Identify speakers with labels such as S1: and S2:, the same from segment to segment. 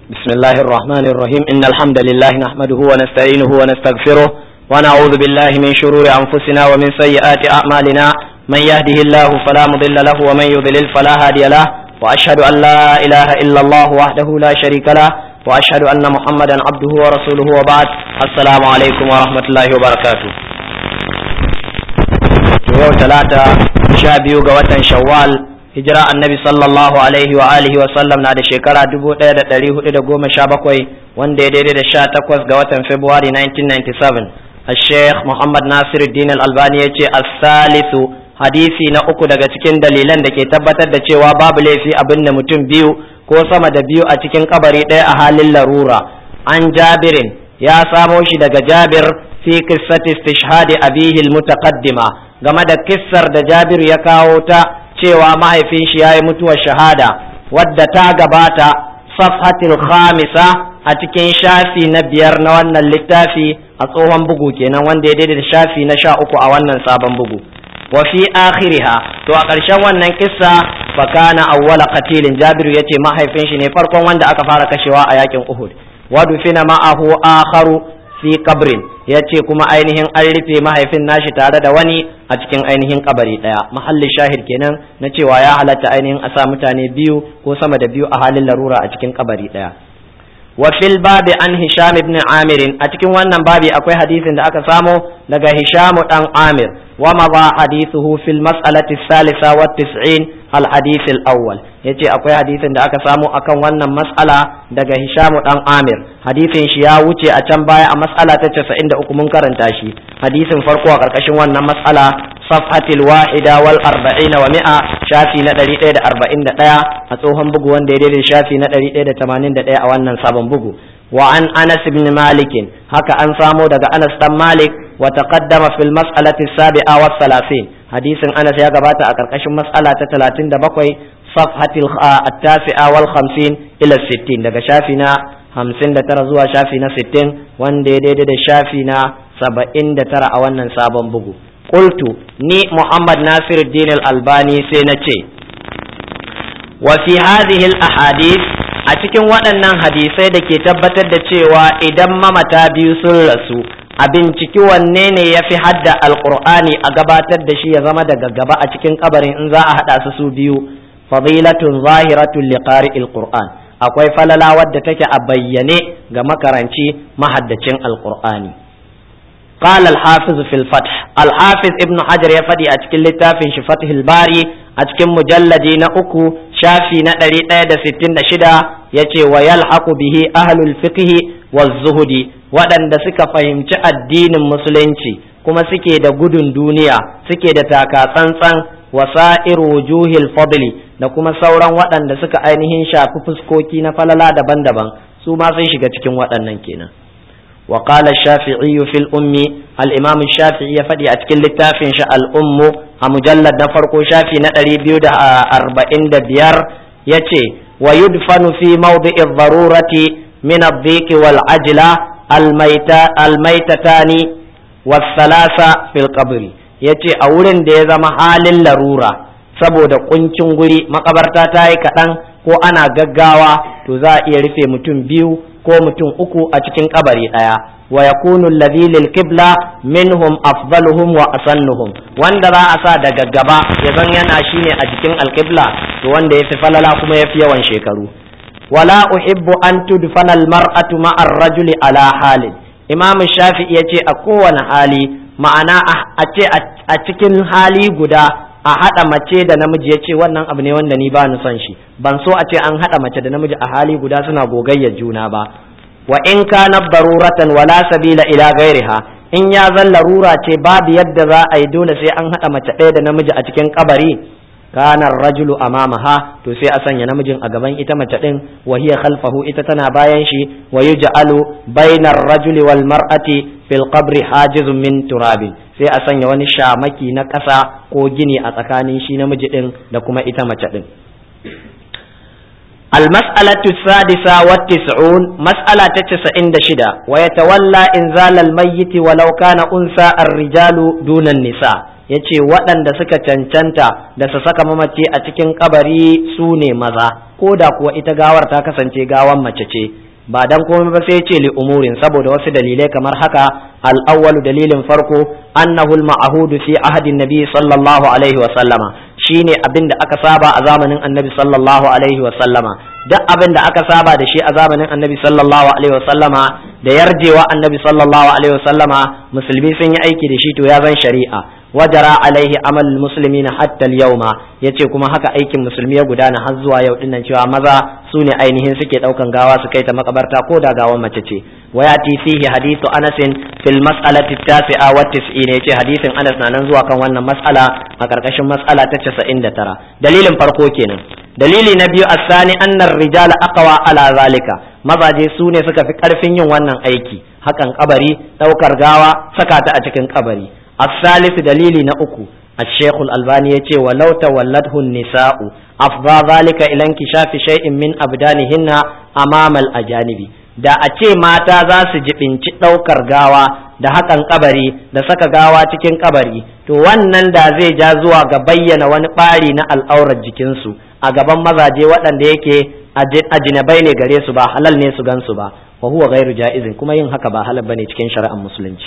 S1: بسم الله الرحمن الرحيم إن الحمد لله نحمده ونستعينه ونستغفره ونعوذ بالله من شرور أنفسنا ومن سيئات أعمالنا من يهده الله فلا مضل له ومن يضلل فلا هادي له وأشهد أن لا إله إلا الله وحده لا شريك له وأشهد أن محمدا عبده ورسوله وبعد السلام عليكم ورحمة الله وبركاته yau talata sha biyu ga watan shawwal hijira annabi sallallahu alaihi wa alihi wa sallam na da shekara dubu ɗaya da ɗari hudu da goma sha bakwai wanda ya daidai da sha takwas ga watan february 1997 a sheikh muhammad nasiruddin al-albani ya ce as-salisu hadisi na uku daga cikin dalilan da ke tabbatar da cewa babu laifi abin da mutum biyu ko sama da biyu a cikin kabari ɗaya a halin larura an jabirin ya samo shi daga jabir fi qissati istishhadi abihi al-mutaqaddima game da kissar da Jabir ya kawo ta cewa mahaifin shi yayi mutuwar shahada wadda ta gabata safhatil khamisa a cikin shafi na biyar na wannan littafi a tsohon bugu kenan wanda ya daidai da shafi na sha uku a wannan sabon bugu wa fi akhiriha to a ƙarshen wannan kissa fa kana awwala qatilin Jabir yace mahaifin shi ne farkon wanda aka fara kashewa a yakin Uhud wa dufina ma'ahu akharu fi kabrin ya ce kuma ainihin an rufe mahaifin nashi tare da wani a cikin ainihin kabari daya mahallin shahid kenan na cewa ya halatta ainihin a sa mutane biyu ko sama da biyu a halin larura a cikin kabari daya wa fil babi an hisham ibn amir a cikin wannan babi akwai hadisin da aka samo daga hisham dan amir wa ma ba hadithuhu fil mas'alati salisa wa tis'in al hadith al awwal yace akwai hadisin da aka samo akan wannan mas'ala daga hisham dan amir hadisin shi ya wuce a can baya a mas'ala ta 93 mun karanta shi hadisin farko a karkashin wannan mas'ala safhatil wahida wal arba'ina wa mi'a shafi na 141 a tsohon bugu wanda ya daidai shafi na 181 a wannan sabon bugu wa an anas ibn malik haka an samo daga anas dan malik wa taqaddama fil mas'alati sabi'a was salasin hadisin anas ya gabata a karkashin mas'ala ta 37 safhatil at-tasi'a wal 50 ila 60 daga shafi na 59 zuwa shafi na 60 wanda ya daidai da shafi na 79 a wannan sabon bugu qultu ni muhammad nasiruddin al-albani sai na ce wa fi hadhihi al-ahadith a cikin waɗannan hadisai da ke tabbatar da cewa idan mamata biyu sun rasu a binciki wanne ne ya fi hadda alƙur'ani a gabatar da shi ya zama daga gaba a cikin kabarin in za a haɗa su su biyu fadilatun zahiratun liqari alqur'an akwai falala wadda take a bayyane ga makaranci mahaddacin alqur'ani قال الحافظ في الفتح الحافظ ابن حجر يفدي أتكل لتافن شفتح الباري أتكل مجلدي نأكو شافي نأري نادى ستين شدا يتي ويلحق به أهل الفقه والزهد ودن دسك فهمت الدين المسلمين kuma suke da gudun duniya suke da taka tsantsan wasa'ir wujuhil fadli da kuma sauran waɗanda suka ainihin shafi fuskoki na falala daban-daban su ma sun shiga cikin waɗannan kenan وقال الشافعي في الأم الإمام الشافعي يفدي أتكل للتافن شاء الأم مجلد نفرق شافي نتري بيود أربعين دبيار يتي ويدفن في موضع الضرورة من الضيق والعجلة الميتة الميتتان والثلاثة في القبر يتي أولن دي زما حال اللرورة saboda kuncin guri makabarta ta yi kaɗan ko ana gaggawa to za a iya rufe mutum biyu ko mutum uku a cikin kabari ɗaya wa yakunu alladhi lil qibla minhum afdaluhum wa asannuhum wanda za a sa daga gaba ya zan yana shine a cikin alqibla to wanda yafi falala kuma yafi yawan shekaru wala uhibbu an tudfana almar'atu ma'a ar-rajuli ala halin imam shafi'i yace a kowane hali ma'ana a ce a cikin hali guda a haɗa mace da namiji ya ce wannan abu ne wanda ni ba ni son shi ban so a ce an haɗa mace da namiji a hali guda suna gogayyar juna ba wa in kana daruratan wala sabila ila ghairiha in ya zan larura ce babu yadda za a yi dole sai an haɗa mace ɗaya da namiji a cikin kabari kana rajulu amamaha to sai a sanya namijin a gaban ita mace ɗin wa hiya khalfahu ita tana bayan shi wa yuj'alu bainar rajuli wal mar'ati fil qabri hajizun min turabin sai a sanya wani shamaki na ƙasa ko gini a tsakanin shi namiji ɗin da kuma ita mace ɗin. المسألة السادسة والتسعون مسألة تسعين دشدة ويتولى إنزال الميت ولو كان أنثى الرجال دون النساء ya ce waɗanda suka cancanta da su saka mamaci a cikin kabari su ne maza ko da kuwa ita gawar ta kasance gawan mace ce ba dan komai ba sai ce li umurin saboda wasu dalilai kamar haka al-awwalu dalilin farko annahu al-ma'hudu fi ahadin nabi sallallahu alaihi wa sallama shine abin da aka saba a zamanin annabi sallallahu alaihi wa sallama duk abin da aka saba da shi a zamanin annabi sallallahu alaihi wa sallama da yarjewa annabi sallallahu alaihi wa sallama musulmi sun yi aiki da shi to ya zan shari'a wajara alaihi amal muslimina hatta al-yawma yace kuma haka aikin musulmi ya gudana har zuwa yau dinnan cewa maza su ne ainihin suke daukan gawa su kai ta makabarta ko da gawan mace ce wayati fihi hadithu Anas fil mas'alati tasi'a wa tis'in yace hadisin Anas na nan zuwa kan wannan mas'ala a karkashin mas'ala ta 99 dalilin farko kenan dalili na biyu asani annar rijala aqwa ala zalika mazaje su ne suka fi karfin yin wannan aiki hakan kabari daukar gawa saka ta a cikin kabari الثالث دليل نأكو الشيخ الألباني يتي ولو تولته النساء أفضى ذلك إلى انكشاف شيء من أبدانهن أمام الأجانب da a ce mata za su jibinci ɗaukar gawa da hakan kabari da saka gawa cikin kabari to wannan da zai ja zuwa ga bayyana wani ɓari na al'aurar jikinsu a gaban mazaje waɗanda yake ajinabai ne gare su ba halal ne su gansu ba wa huwa gairu ja'izin kuma yin haka ba halal bane cikin shari'ar musulunci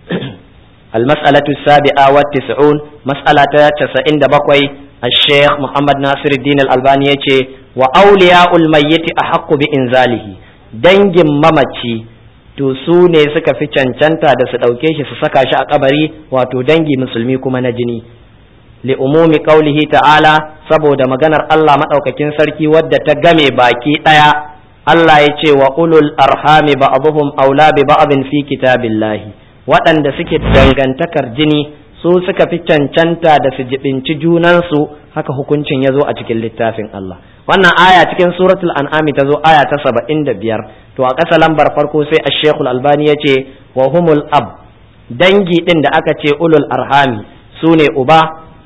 S1: المسألة السابعة والتسعون مسألة تسعين دبقوي الشيخ محمد ناصر الدين الألباني وأولياء الميت أحق بإنزاله dangin mamaci to su ne suka fi cancanta da su ɗauke shi su saka shi a kabari wato dangi musulmi kuma na jini li umumi qaulihi ta'ala saboda maganar Allah maɗaukakin sarki wadda ta game baki ɗaya Allah ya ce wa ulul arhami ba'dhum aula bi ba'dhin fi kitabillahi waɗanda suke dangantakar jini su suka fi cancanta da su jibinci junansu haka hukuncin ya zo a cikin littafin Allah wannan aya cikin suratul an'ami ta zo aya ta saba'in da biyar to a ƙasa lambar farko sai a shekul albani ya ce wa humul ab dangi ɗin da aka ce ulul arhami su ne uba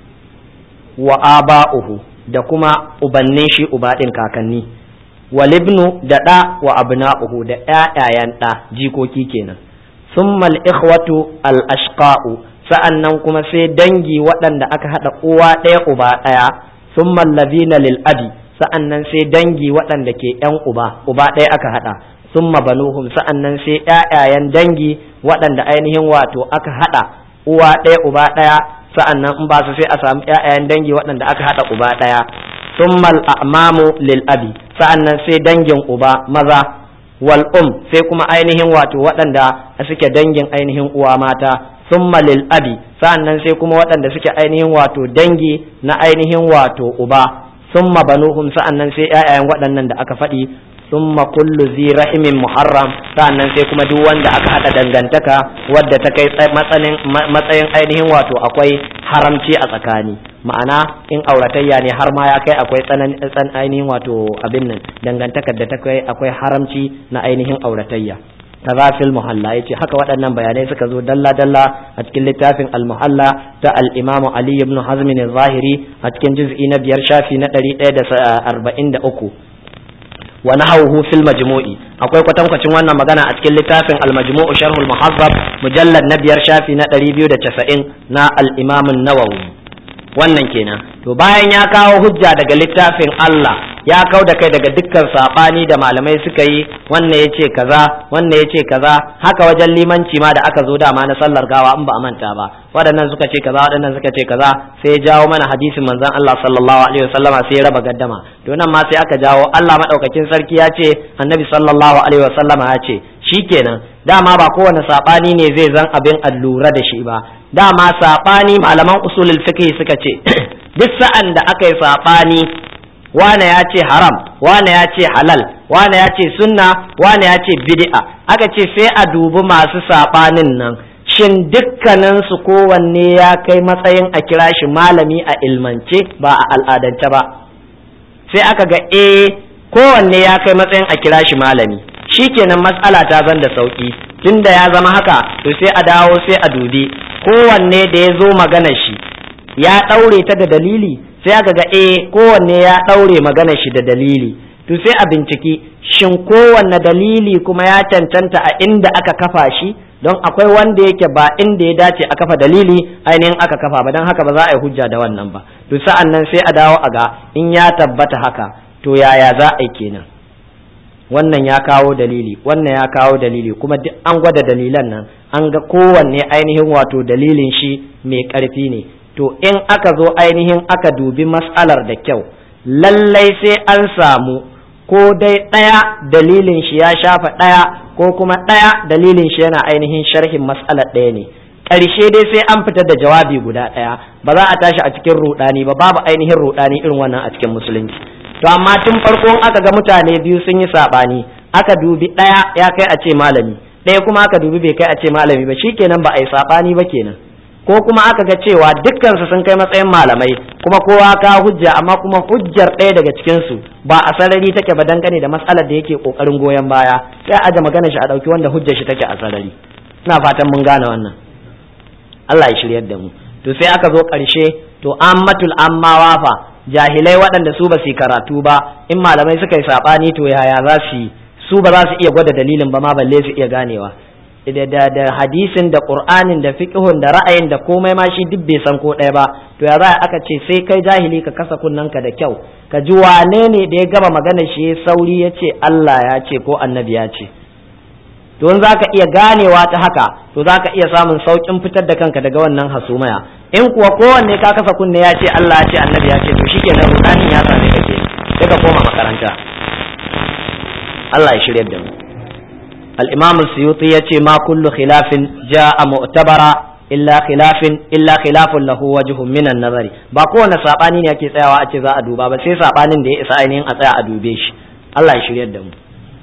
S1: wa aba'uhu da kuma ubannin shi uba ɗin kakanni walibnu da ɗa wa abna'uhu da ƴaƴayen ɗa jikoki kenan ثم الإخوة الأشقاء sa'annan kuma sai dangi waɗanda aka haɗa uwa ɗaya uba ɗaya ثم الذين للأبي sa'annan sai dangi waɗanda ke ‘yan uba uba ɗaya aka haɗa ثم banuhum sa'annan sai ‘ya'yayen dangi waɗanda ainihin wato aka haɗa uwa ɗaya uba ɗaya sa'annan in ba su sai a samu ‘ya'yayen dangi waɗanda aka haɗa uba ɗaya ثم الأعمام للأبي sa'annan sai dangin uba maza wal um sai kuma ainihin wato waɗanda suke dangin ainihin uwa mata summa lil abi sa'annan sai kuma waɗanda suke ainihin wato dangi na ainihin wato uba summa banuhum sa'annan sai ƴaƴayen waɗannan da aka faɗi summa kullu zi rahimin muharram sa'annan sai kuma duk wanda aka haɗa dangantaka wadda ta kai matsayin ainihin wato akwai haramci a tsakani ma'ana in auratayya ne har ma ya kai akwai tsan ainihin wato abin nan dangantakar da ta kai akwai haramci na ainihin auratayya kaza fil muhalla yace haka waɗannan bayanai suka zo dalla dalla a cikin littafin al muhalla ta al imamu ali ibn hazm zahiri a cikin juz'i na biyar shafi na 143 wa nahawhu fil majmu'i akwai kwatankwacin wannan magana a cikin littafin al majmu'u sharh al muhazzab mujallad na biyar shafi na 290 na al imam an-nawawi wannan kenan to bayan ya kawo hujja daga littafin Allah ya kau da kai daga dukkan sabani da malamai suka yi wannan ya ce kaza wannan ya ce kaza haka wajen limanci ma da aka zo dama na sallar gawa in ba a manta ba waɗannan suka ce kaza waɗannan suka ce kaza sai ya jawo mana hadisin manzon Allah sallallahu alaihi wasallama sai ya raba gaddama to nan ma sai aka jawo Allah madaukakin sarki ya ce annabi sallallahu alaihi wasallama ya ce shikenan dama ba kowane sabani ne zai zan abin allura da shi ba dama sabani malaman usulul fiqh suka ce duk sa'an da aka yi sabani wane ya ce haram wane ya ce halal wane ya ce sunna wane ya ce bid'a aka ce sai a dubi masu saɓanin nan shin dukkaninsu kowanne ya kai matsayin a kira shi malami a ilmance ba a al'adance ba sai aka ga eh kowanne ya kai matsayin a kira shi malami shikenan matsala ta zan da sauki tunda ya zama haka to sai a dawo sai a dubi kowanne da ya zo maganar shi ya ɗaure ta da dalili sai aka ga eh kowanne ya ɗaure maganar shi da dalili to sai a binciki shin kowanne dalili kuma ya cancanta a inda aka kafa shi don akwai wanda yake ba inda ya dace a kafa dalili ainihin aka kafa ba don haka ba za a yi hujja da wannan ba to sa'an nan sai a dawo a ga in ya tabbata haka to yaya za a yi kenan wannan ya kawo dalili wannan ya kawo dalili kuma duk an gwada dalilan nan an ga kowanne ainihin wato dalilin shi mai ƙarfi ne to in aka zo ainihin aka dubi mas'alar da kyau lallai sai an samu ko dai ɗaya dalilin shi ya shafa ɗaya ko kuma ɗaya dalilin shi yana ainihin sharhin mas'alar ɗaya ne ƙarshe dai sai an fitar da jawabi guda ɗaya ba za a tashi a cikin ruɗani ba babu ainihin ruɗani irin wannan a cikin musulunci to amma tun farko aka ga mutane biyu sun yi saɓani aka dubi ɗaya ya kai a ce malami ɗaya kuma aka dubi bai kai a ce malami ba shikenan ba a yi saɓani ba kenan ko kuma aka ga cewa dukkansu sun kai matsayin malamai kuma kowa ka hujja amma kuma hujjar ɗaya daga cikinsu ba a sarari take ba dangane da matsalar da yake ƙoƙarin goyon baya sai aje magana shi a ɗauki wanda hujjar shi take a sarari ina fatan mun gane wannan Allah ya shiryar da mu to sai aka zo ƙarshe to ammatul ammawa fa jahilai waɗanda su ba su karatu ba in malamai suka yi saɓani to yaya za su yi su ba za su iya gwada dalilin ba ma balle su iya ganewa da da da hadisin da qur'anin da fiqhun da ra'ayin da komai ma shi duk bai san ko ɗaya ba to ya za aka ce sai kai jahili ka kasa kunnanka da kyau ka ji wane ne da ya gaba magana shi sauri ya ce Allah ya ce ko annabi ya ce to in zaka iya ganewa ta haka to zaka iya samun saukin fitar da kanka daga wannan hasumaya in kuwa kowanne ka kasa kunne ya ce Allah ya ce annabi ya ce to shikenan rudanin ya same ka ke sai ka koma makaranta Allah ya shiryar da mu الإمام السيوطي يتي ما كل خلاف جاء معتبرا إلا خلاف إلا خلاف له وجه من النظر ba kowane sabani ne yake tsayawa a ce za a duba ba sai sabanin da ya isa ainihin a tsaya a dube shi Allah ya shiryar da mu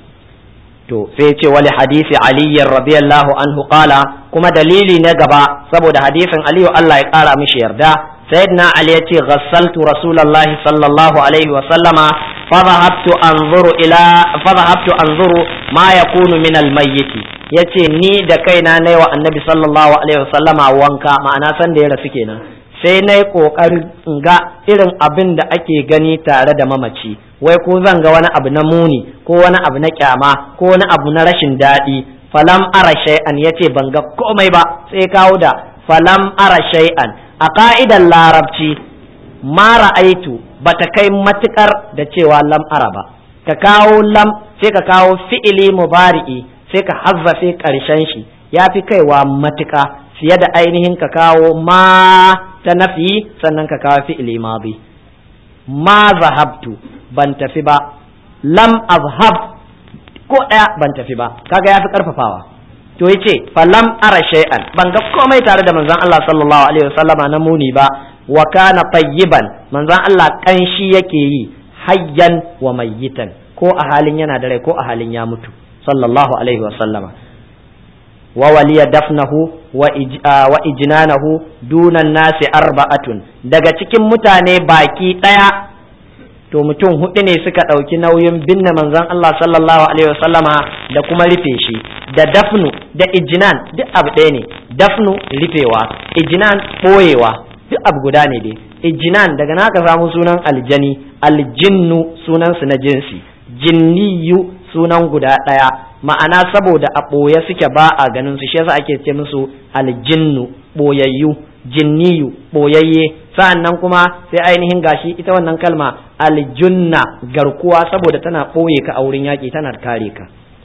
S1: to sai ce wali hadisi Ali radiyallahu anhu qala kuma dalili na gaba saboda hadisin Ali Allah ya kara mishi yarda sayyidina Ali yace ghassaltu rasulullahi sallallahu alaihi wa sallama فذهبت انظر الى فذهبت انظر ما يكون من الميت yace ni da kaina nayi wa annabi sallallahu alaihi wasallama wanka ma'ana san da ya rasu kenan sai nayi kokarin in ga irin abin da ake gani tare da mamaci wai ko zan ga wani abu na muni ko wani abu na kyama ko wani abu na rashin daɗi falam ara shay'an yace ban ga komai ba sai kawo da falam ara shay'an a ka'idar larabci ma ra'aitu bata kai matukar da cewa lam ara ba ka kawo lam sai ka kawo fi'ili mubari'i sai ka hazzafe karshen shi ya fi kaiwa matuka fiye da ainihin ka kawo ma ta nafi sannan ka kawo fi'ili madi ma zahabtu ban tafi ba lam azhab ko ɗaya ban tafi ba kaga ya fi karfafawa to yace fa lam ara shay'an ban ga komai tare da manzon Allah sallallahu alaihi wasallama na muni ba wa kana tayyiban manzon Allah kanshi yake yi hayyan wa mayyitan ko a halin yana da rai ko a halin ya mutu sallallahu alaihi wa sallama wa waliya dafnahu wa ijnanahu dunan nasi arba'atun daga cikin mutane baki daya to mutum hudu ne suka ɗauki nauyin binne manzon Allah sallallahu alaihi wa sallama da kuma rufe shi da dafnu da ijnan duk abu ɗaya ne dafnu rufewa ijnan ɓoyewa duk abu guda ne dai ijinan daga na ka samu sunan aljani aljinnu sunan su na jinsi jinniyu sunan guda ɗaya ma'ana saboda a ɓoye suke ba a ganin su shi yasa ake ce musu aljinnu ɓoyayyu jinniyu ɓoyayye sa'annan kuma sai ainihin gashi ita wannan kalma aljunna garkuwa saboda tana ɓoye ka a wurin yaƙi tana kare ka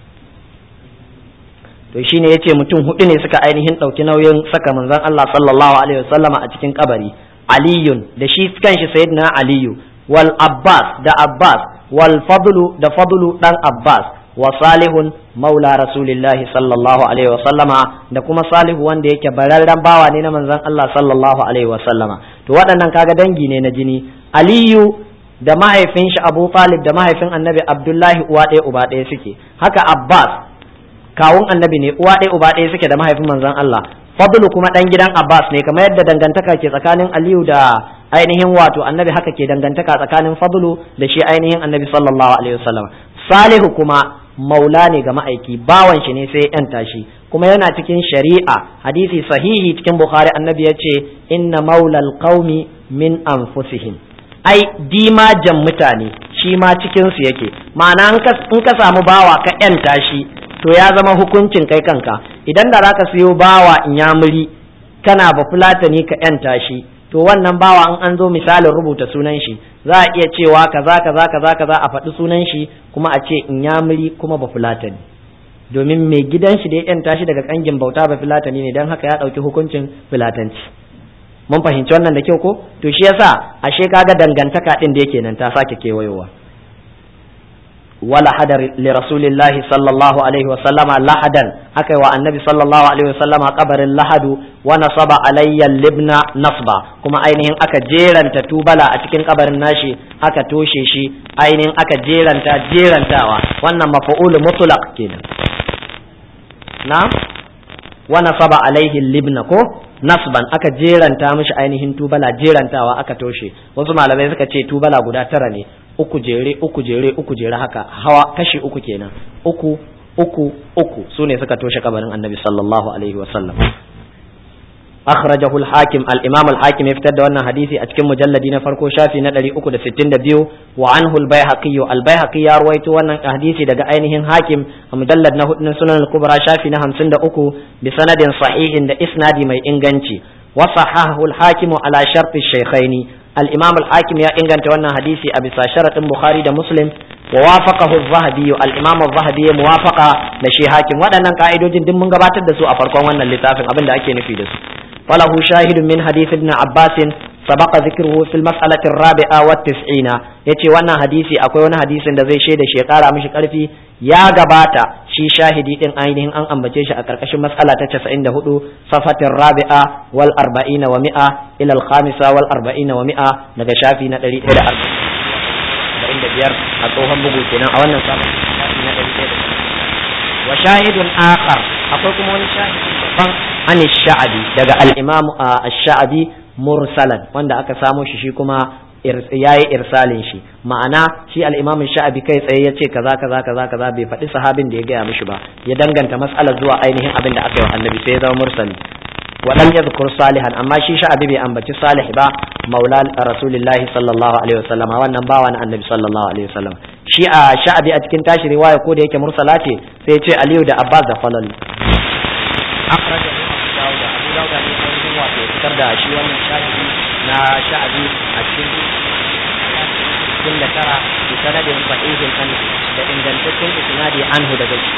S1: to shine yace mutum hudu ne suka ainihin ɗauki nauyin saka manzon Allah sallallahu alaihi wasallama a cikin kabari aliyun da shi kanshi sayyidina aliyu wal abbas da abbas wal fadlu da fadlu dan abbas wa salihun maula rasulillahi sallallahu alaihi wasallama da kuma salihu wanda yake bararren bawa ne na manzon Allah sallallahu alaihi wasallama to waɗannan kaga dangi ne na jini aliyu da mahaifin shi abu talib da mahaifin annabi abdullahi uwa ɗaya uba ɗaya suke haka abbas kawun annabi ne uwa ɗaya uba ɗaya suke da mahaifin manzon Allah fadlu kuma ɗan gidan Abbas ne kamar yadda dangantaka ke tsakanin Aliyu da ainihin wato annabi haka ke dangantaka tsakanin fadlu da shi ainihin annabi sallallahu alaihi wasallam Salihu kuma maula ne ga ma'aiki bawan shi ne sai yan tashi kuma yana cikin shari'a hadisi sahihi cikin Bukhari annabi ya ce inna maulal qaumi min anfusihim ai dimajan mutane shi ma cikin su yake ma'ana in ka samu bawa ka yan tashi to ya zama hukuncin kai kanka idan da zaka siyo bawa inyamuri kana ba fulatani ka yanta shi to wannan bawa in an zo misalin rubuta sunan shi za a iya cewa kaza kaza kaza kaza a faɗi sunan shi kuma a ce inyamuri kuma ba fulatani domin mai gidan shi da ya yanta shi daga kangin bauta ba fulatani ne don haka ya ɗauki hukuncin fulatanci mun fahimci wannan da kyau ko to shi yasa ashe kaga dangantaka din da yake nan ta sake kewayowa wala hadar li rasulillahi sallallahu alaihi wa sallama lahadan akai wa annabi sallallahu alaihi wa sallama kabarin lahadu wa nasaba alayya libna nasba kuma ainihin aka jeranta tubala a cikin kabarin nashi aka toshe shi ainihin aka jeranta jerantawa wannan mafa'ul mutlaq kenan na wa nasaba alaihi libna ko nasban aka jeranta mishi ainihin tubala jerantawa aka toshe wasu malamai suka ce tubala guda tara ne uku jere uku jere uku jere haka hawa kashi uku kenan uku uku uku su ne suka toshe kabarin annabi sallallahu alaihi wa sallam akhrajahu al-hakim al-imam al-hakim ya fitar da wannan hadisi a cikin mujalladi na farko shafi na 362 wa anhu al-baihaqi al-baihaqi ya ruwaito wannan hadisi daga ainihin hakim a mujallad na hudu sunan al-kubra shafi na 53 bi sanadin sahihin da isnadi mai inganci wa sahahu al-hakim ala sharti shaykhaini al-imam al-hakim ya inganta wannan hadisi a bisa sharadin bukhari da muslim wa wafaqahu az-zahabi al-imam az-zahabi ya muwafaqa da shi hakim waɗannan ka'idojin duk mun gabatar da su a farkon wannan littafin abin da ake nufi da su فله شاهد من حديث ابن عباس سبق ذكره في المسألة الرابعة والتسعين يتي وانا حديثي أكوي وانا حديث دا زي شيء دا شيء قارا مش قرفي يا غباتا شي شاهدي إن أينهن أن أمبتيش أكركش مسألة تتسعين دا هدو صفة الرابعة والأربعين ومئة إلى الخامسة والأربعين ومئة نغا شافي نتري إلى أربعين دا بيار أتوهم بقول كنا أولا صفة وشاهد آخر أقول كم شاهد an sha'abi daga al-imam ash-sha'abi mursalan wanda aka samo shi shi kuma yayi irsalin shi ma'ana shi al-imam sha'abi kai tsaye ya ce kaza kaza kaza kaza bai faɗi sahabin da ya gaya mishi ba ya danganta mas'alar zuwa ainihin abin da aka yi wa annabi sai ya zama mursali walam yadhkur salihan amma shi sha'abi bai ambaci salih ba maula rasulillahi sallallahu alaihi wasallam wannan bawa na annabi sallallahu alaihi wasallam shi a sha'abi a cikin tashi riwaya ko da yake mursala ce sai ya ce aliyu da abbas da falal akhraja dauda abu dauda ne ainihin wato fitar da shi wannan shahidi na sha'abi a cikin cikin da tara bi sanadin sahihin anhu da ingantaccen isnadi anhu daga shi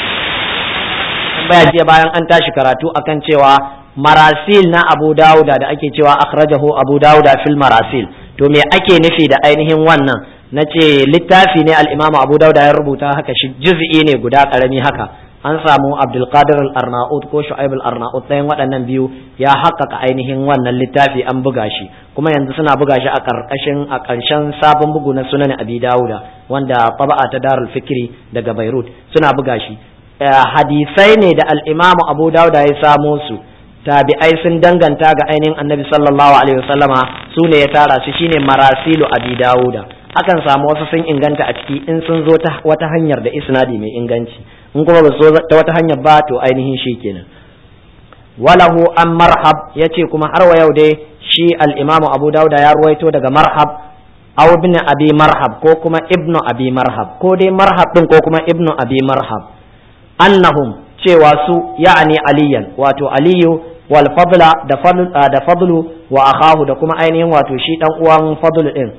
S1: tambaya jiya bayan an tashi karatu akan cewa marasil na abu dauda da ake cewa akhrajahu abu dauda fil marasil to me ake nufi da ainihin wannan na ce littafi ne al-imamu abu dauda ya rubuta haka shi juz'i ne guda karami haka an samu abdulkadir al-arnaut ko shu'aib al-arnaut ɗayan waɗannan biyu ya haƙƙaƙa ainihin wannan littafi an buga shi kuma yanzu suna buga shi a ƙarƙashin a ƙarshen sabon bugu na sunan abi dawuda wanda taba'a ta darul fikri daga beirut suna buga shi hadisai ne da al-imamu abu dawuda ya samo su tabi'ai sun danganta ga ainihin annabi sallallahu alaihi wasallama su ne ya tara su shine marasilu abi dawuda akan samu wasu sun inganta a ciki in sun zo ta wata hanyar da isnadi mai inganci in kuma ba zo ta wata hanyar ba to ainihin shi kenan walahu an marhab yace kuma har wa yau dai shi al-imamu abu dauda ya ruwaito daga marhab aw ibn abi marhab ko kuma ibnu abi marhab ko dai marhab din ko kuma ibnu abi marhab annahum cewa su ya'ani aliyan wato aliyu wal fadla da fadlu da fadlu wa akhahu da kuma ainihin wato shi dan uwan fadlu din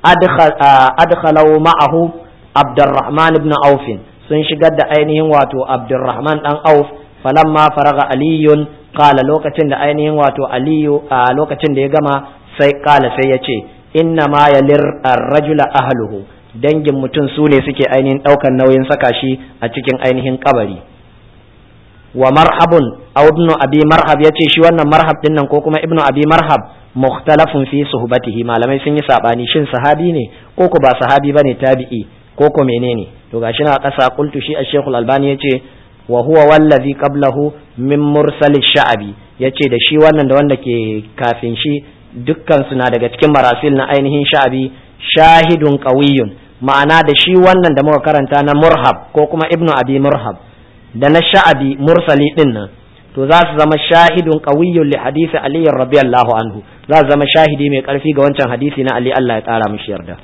S1: adkhalau ma'ahu abdurrahman ibn auf sun shigar da ainihin wato abdurrahman dan auf falamma faraga aliyun qala lokacin da ainihin wato aliyu a lokacin da ya gama sai qala sai ya ce inna ma yalir ar-rajula ahluhu dangin mutum su ne suke ainihin daukan nauyin saka shi a cikin ainihin kabari wa marhabun aw ibnu abi marhab yace shi wannan marhab din nan ko kuma ibnu abi marhab mukhtalafun fi suhbatihi malamai sun yi sabani shin sahabi ne ko ko ba sahabi bane tabi'i ko ko menene to gashi na kasa qultu shi ash-shaykh al-albani yace wa huwa wallazi qablahu min mursal sha'abi yace da shi wannan da wanda ke kafin shi dukkan su na daga cikin marasil na ainihin sha'abi shahidun qawiyyun ma'ana da shi wannan da muka karanta na murhab ko kuma ibnu abi murhab da na sha'abi mursali din nan to za su zama shahidun qawiyyun li hadisi ali radiyallahu anhu za su zama shahidi mai karfi ga wancan hadisi na ali Allah ya kara mishi yarda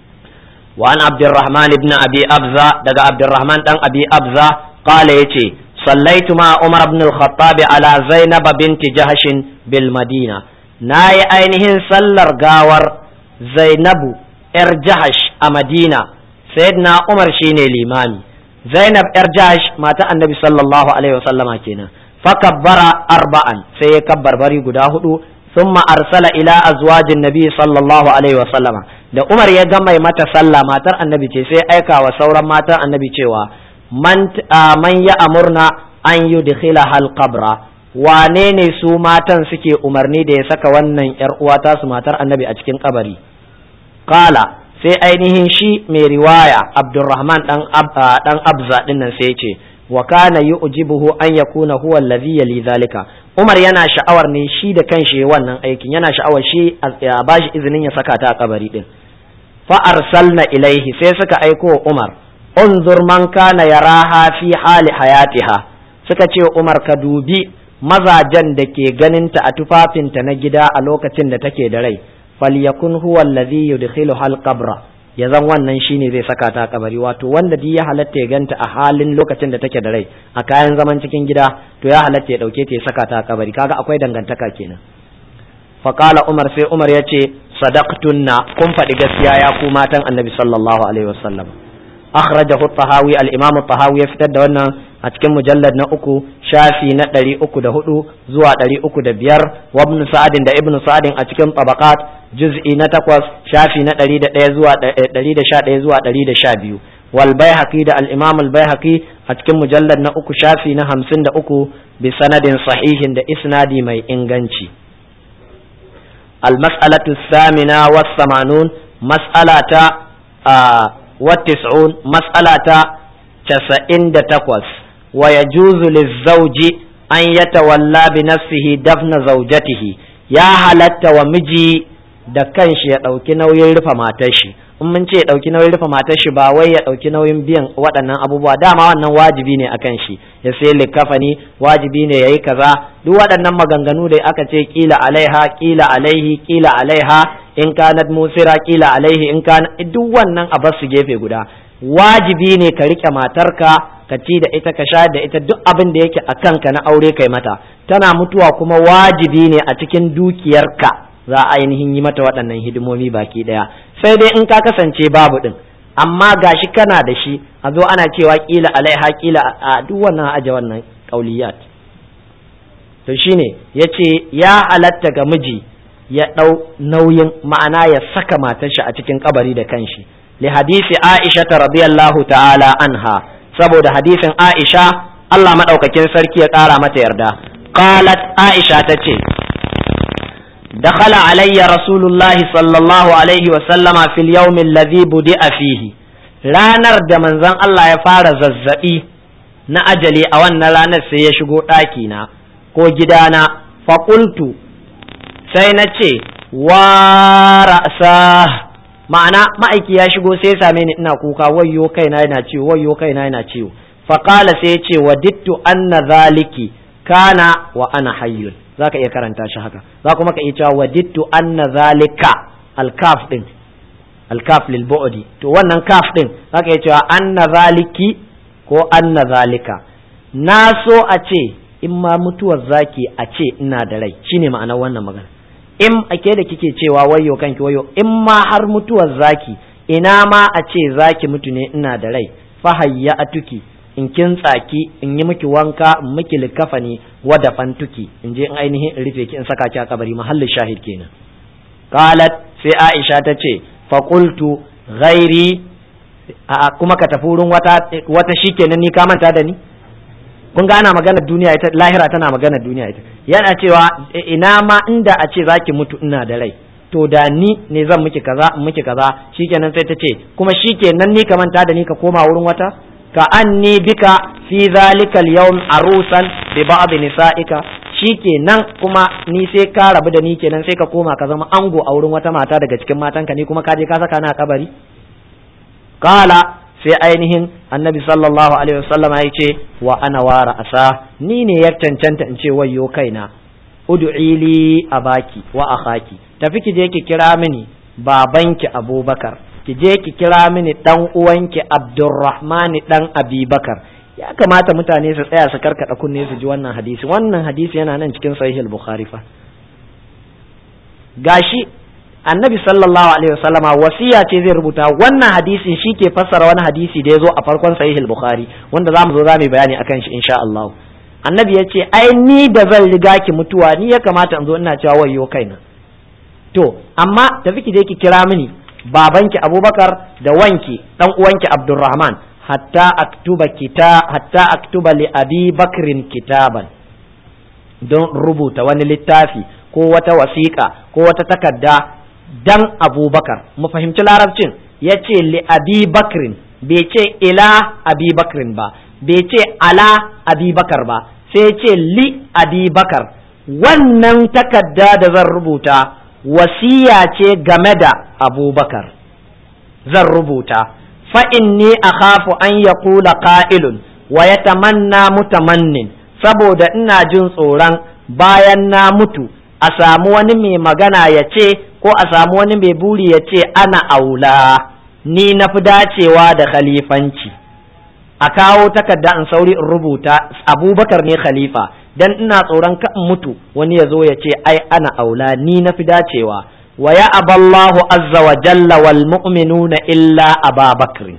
S1: wa an abdurrahman ibn abi abza daga abdurrahman dan abi abza qala yace sallaitu ma umar ibn al-khattab ala zainab binti jahsh bil madina nayi ainihin sallar gawar zainabu yar jahash a madina sayyidina umar shine limami zainab yar jahash mata annabi sallallahu alaihi wasallama kenan fakabbara arba'an sai ya kabbar bari guda hudu thumma arsala ila azwajin nabi sallallahu alaihi wasallama da umar ya gama mata sallah matar annabi ce sai aika wa sauran matan annabi cewa man man ya amurna an yudkhila hal qabra wane ne su matan suke umarni da ya saka wannan yar uwa ta su matar annabi a cikin kabari qala sai ainihin shi mai riwaya abdurrahman dan dan abza din nan sai ce wa kana yu'jibuhu an yakuna huwa alladhi yali zalika umar yana sha'awar ne shi da kanshi wannan aikin yana sha'awar shi ya bashi izinin ya saka ta a kabari din fa arsalna ilaihi sai suka aiko umar unzur man kana yaraha fi hali hayatiha suka ce umar ka dubi mazajen da ke ganinta a tufafinta na gida a lokacin da take da rai falyakun huwa alladhi yudkhilu hal qabra ya zan wannan shine zai saka ta kabari wato wanda duk ya halatta ya ganta a halin lokacin da take da rai a kayan zaman cikin gida to ya halatta ya dauke ta ya saka ta kabari kaga akwai dangantaka kenan faqala umar sai umar ya ce sadaqtunna kun faɗi gaskiya ya ku matan annabi sallallahu alaihi wasallam akhrajahu at-tahawi al-imam at-tahawi ya fitar da wannan a cikin mujallad na uku shafi na ɗari uku da hudu zuwa ɗari uku da biyar wa ibn sa'adin da ibn sa'adin a cikin tabaqat juz'i na takwas shafi na ɗari da ɗaya zuwa ɗari da sha ɗaya zuwa ɗari da sha biyu wal baihaqi da al-imam al baihaqi a cikin mujallad na uku shafi na hamsin da uku bi sanadin sahihin da isnadi mai inganci al mas'alatu thamina was samanun mas'alata wa tis'un mas'alata casa'in da takwas ويجوز للزوج أن يتولى بنفسه دفن زوجته يا halatta wa miji da kanshi ya ɗauki nauyin rufe matar shi in mun ce ya ɗauki nauyin rufe matar shi ba wai ya ɗauki nauyin biyan waɗannan abubuwa dama wannan wajibi ne akan shi ya sai likafani wajibi ne yayi kaza duk waɗannan maganganu da aka ce kila alaiha kila alaihi kila alaiha in kanat musira kila alaihi in kana duk wannan a basu gefe guda wajibi ne ka rike matarka ka ci da ita ka shayar da ita duk abin da yake a kanka na aure kai mata tana mutuwa kuma wajibi ne a cikin dukiyarka za a ainihin yi mata waɗannan hidimomi baki ɗaya sai dai in ka kasance babu ɗin amma gashi kana da shi a zo ana cewa kila alaiha kila a duk wannan aje wannan kauliyat to shine yace ya halatta ga miji ya ɗau nauyin ma'ana ya saka matar shi a cikin kabari da kanshi li hadisi aisha radiyallahu ta'ala anha saboda hadisin Aisha Allah maɗaukakin sarki ya ƙara mata yarda qalat Aisha ta ce dakhala alayya rasulullahi sallallahu alaihi wa sallama fil yawm alladhi budi'a fihi ranar da manzon Allah ya fara zazzabi na ajali a wannan ranar sai ya shigo ɗaki na ko gidana faƙultu sai na ce wa ra'sa ma'ana ma'aiki ya shigo sai ya same ni ina kuka wayyo kaina yana ciwo wayyo kaina yana ciwo faqala sai ya ce wadittu anna zaliki kana wa ana hayyun zaka iya karanta shi haka za kuma ka iya cewa wadittu anna zalika alkaf din alkaf lil bu'di to wannan kaf din zaka iya cewa anna zaliki ko anna zalika na so a ce in ma mutuwar zaki a ce ina da rai shine ma'anar wannan magana in ake da kike cewa wayo kanki wayo in ma har mutuwar zaki ina ma a ce zaki mutu ne ina da rai fahayya atuki in kin tsaki in yi miki wanka in miki likafani wada fantuki in je in ainihin in rufe ki in saka ki a kabari mahallin shahid kenan qalat sai aisha ta ce fa qultu ghairi a kuma ka tafi wurin wata wata shikenan ni ka manta da ni kun ga ana magana duniya ita lahira tana magana duniya ita yana cewa ina ma inda a ce zaki mutu ina da rai to da ni ne zan miki kaza in miki kaza shikenan sai ta ce kuma shikenan ni ka manta da ni ka koma wurin wata ka anni bika fi zalikal yawm arusan bi ba'd nisa'ika shikenan kuma ni sai ka rabu da ni kenan sai ka koma ka zama ango a wurin wata mata daga cikin matanka ni kuma ka je ka saka na kabari qala sai ainihin annabi sallallahu alaihi wasallam ya ce wa ana wara asa ni ne ya cancanta in ce wayyo kaina ud'i li abaki wa akhaki tafi ki je ki kira mini babanki abubakar ki je ki kira mini dan uwanki abdurrahman dan abubakar ya kamata mutane su tsaya su karkada kunne su ji wannan hadisi wannan hadisi yana nan cikin sahih al-bukhari fa gashi annabi sallallahu alaihi wasallama wasiya ce zai rubuta wannan hadisin shi ke fassara wani hadisi da ya zo a farkon sahih al-bukhari wanda zamu zo zamu bayani akan shi insha Allah annabi ya ce ai ni da zan riga ki mutuwa ni ya kamata in zo ina cewa wayyo kaina to amma tafi ki je ki kira mini babanki abubakar da wanki dan uwanki abdurrahman hatta aktuba kita hatta aktuba li abi bakrin kitaban don rubuta wani littafi ko wata wasiƙa ko wata takarda dan abubakar mu fahimci larabcin ya ce li abi bakrin bai ce ila abi bakrin ba bai ce ala abi bakar ba sai ce li abi bakar wannan takarda da zan rubuta wasiya ce game da abubakar zan rubuta fa'inni a khafu an ya kula ƙa'ilun wa ya tamanna mutamannin saboda ina jin tsoron bayan na mutu a samu wani mai magana ya ce ko a samu wani mai buri ya ce ana aula ni na fi dacewa da khalifanci a kawo takarda in sauri in rubuta abubakar ne khalifa dan ina tsoron ka in mutu wani ya zo ya ce ai ana aula ni na fi dacewa wa ya aballahu azza wa jalla wal mu'minuna illa ababakr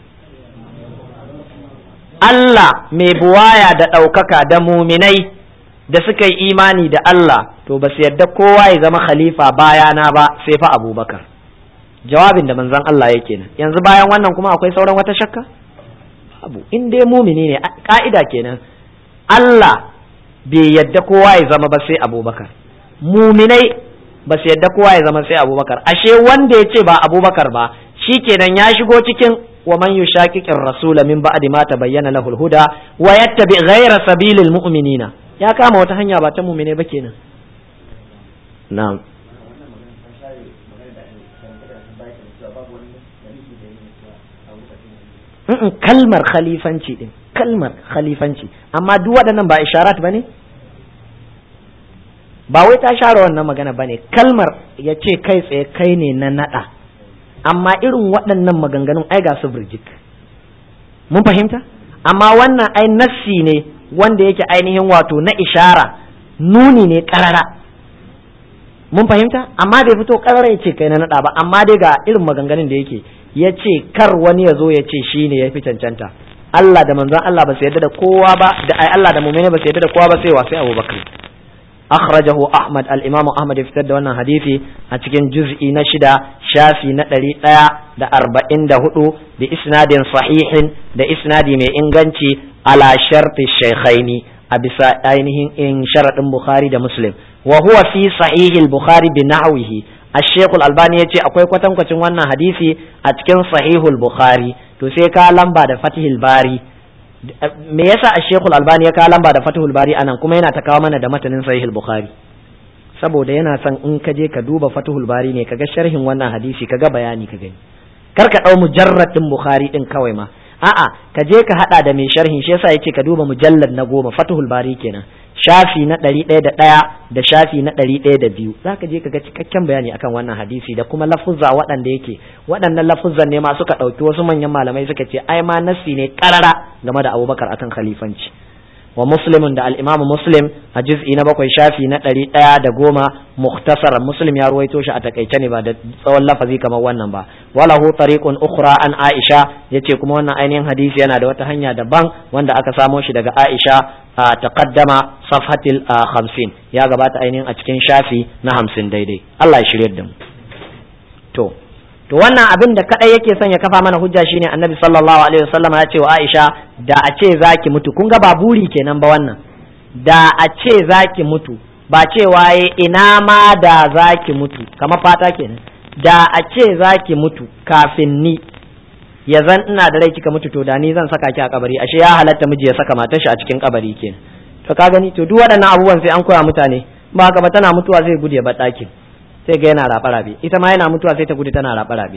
S1: Allah mai buwaya da ɗaukaka da muminai da suka yi imani da Allah to ba su yadda kowa ya zama khalifa bayana ba sai fa abubakar jawabin da manzon Allah yake nan yanzu bayan wannan kuma akwai sauran wata shakka abu in dai mumini ne ka'ida kenan Allah bai yadda kowa ya zama ba sai abubakar muminai ba su yadda kowa ya zama sai abubakar ashe wanda ya ce ba abubakar ba shi kenan ya shigo cikin wa man yushaqiqir rasula min ba'di ma tabayyana lahul huda wa yattabi ghayra sabilil mu'minina ya kama wata hanya ba ta mu'mine ba kenan na'am kalmar khalifanci din kalmar khalifanci amma duk waɗannan ba isharat ba ne ba wai ta share wannan magana ba ne kalmar ya ce kai tsaye kai ne na naɗa amma irin waɗannan maganganun ai ga su birjik mun fahimta amma wannan ai nassi ne wanda yake ainihin wato na ishara nuni ne ƙarara mun fahimta amma bai fito ƙarara ya ce kai na naɗa ba amma dai ga irin maganganun da yake ya ce kar wani ya zo ya ce shi ne ya fi cancanta Allah da manzon Allah ba su yarda da kowa ba da ai Allah da mu'mini ba su yarda da kowa ba sai wa sai Abu Bakar akhrajahu Ahmad al-Imam Ahmad ya fitar da wannan hadisi a cikin juz'i na shida shafi na ɗari ɗaya da arba'in da hudu bi isnadin sahihin da isnadi mai inganci ala sharti shaykhaini a bisa ainihin in sharadin Bukhari da Muslim wa huwa fi sahihil Bukhari bi nahwihi الشيخ الألباني يجي أكوي كوتن كوتن وانا حديثي أتكن صحيح البخاري تسيكا لمبا دا فتح الباري me yasa a shekul albani ya kawo lamba da fatihul bari anan kuma yana ta kawo mana da matanin sahihul bukhari saboda yana son in ka je ka duba fatihul bari ne kaga sharhin wannan hadisi kaga bayani ka gani kar ka dau mujarrad din bukhari din kawai ma a'a ka je ka hada da mai sharhin shi yasa yace ka duba mujallad na goma fatihul bari kenan shafi na ɗari ɗaya da ɗaya da shafi na ɗari ɗaya da biyu za ka je ka ga cikakken bayani akan wannan hadisi da kuma lafuzza waɗanda yake waɗannan lafuzzan ne ma suka ɗauki wasu manyan malamai suka ce ai ma nassi ne ƙarara game da abubakar akan khalifanci wa muslimin da al'imamu muslim a juz'i na bakwai shafi na ɗari ɗaya da goma muktasar muslim ya ruwaito shi a takaice ne ba da tsawon lafazi kamar wannan ba walahu tariqun ukhra an aisha yace kuma wannan ainihin hadisi yana da wata hanya daban wanda aka samo shi daga aisha a taqaddama safhatil khamsin ya gabata ainihin a cikin shafi na hamsin daidai Allah ya shirye da mu to to wannan abin da kadai yake son ya kafa mana hujja shine annabi sallallahu alaihi wasallam ya ce wa Aisha da a ce zaki mutu kun ga ba buri kenan ba wannan da a ce zaki mutu ba cewa ina ma da zaki mutu kamar fata kenan da a ce zaki mutu kafin ni ya zan ina da rai kika mutu to da ni zan saka ki a kabari ashe ya halatta miji ya saka matar shi a cikin kabari kenan to ka gani to duk waɗannan abubuwan sai an koya mutane ba haka ba tana mutuwa zai gudu ya bar ɗakin sai ga yana raɓa rabe ita ma yana mutuwa sai ta gudu tana raɓa rabe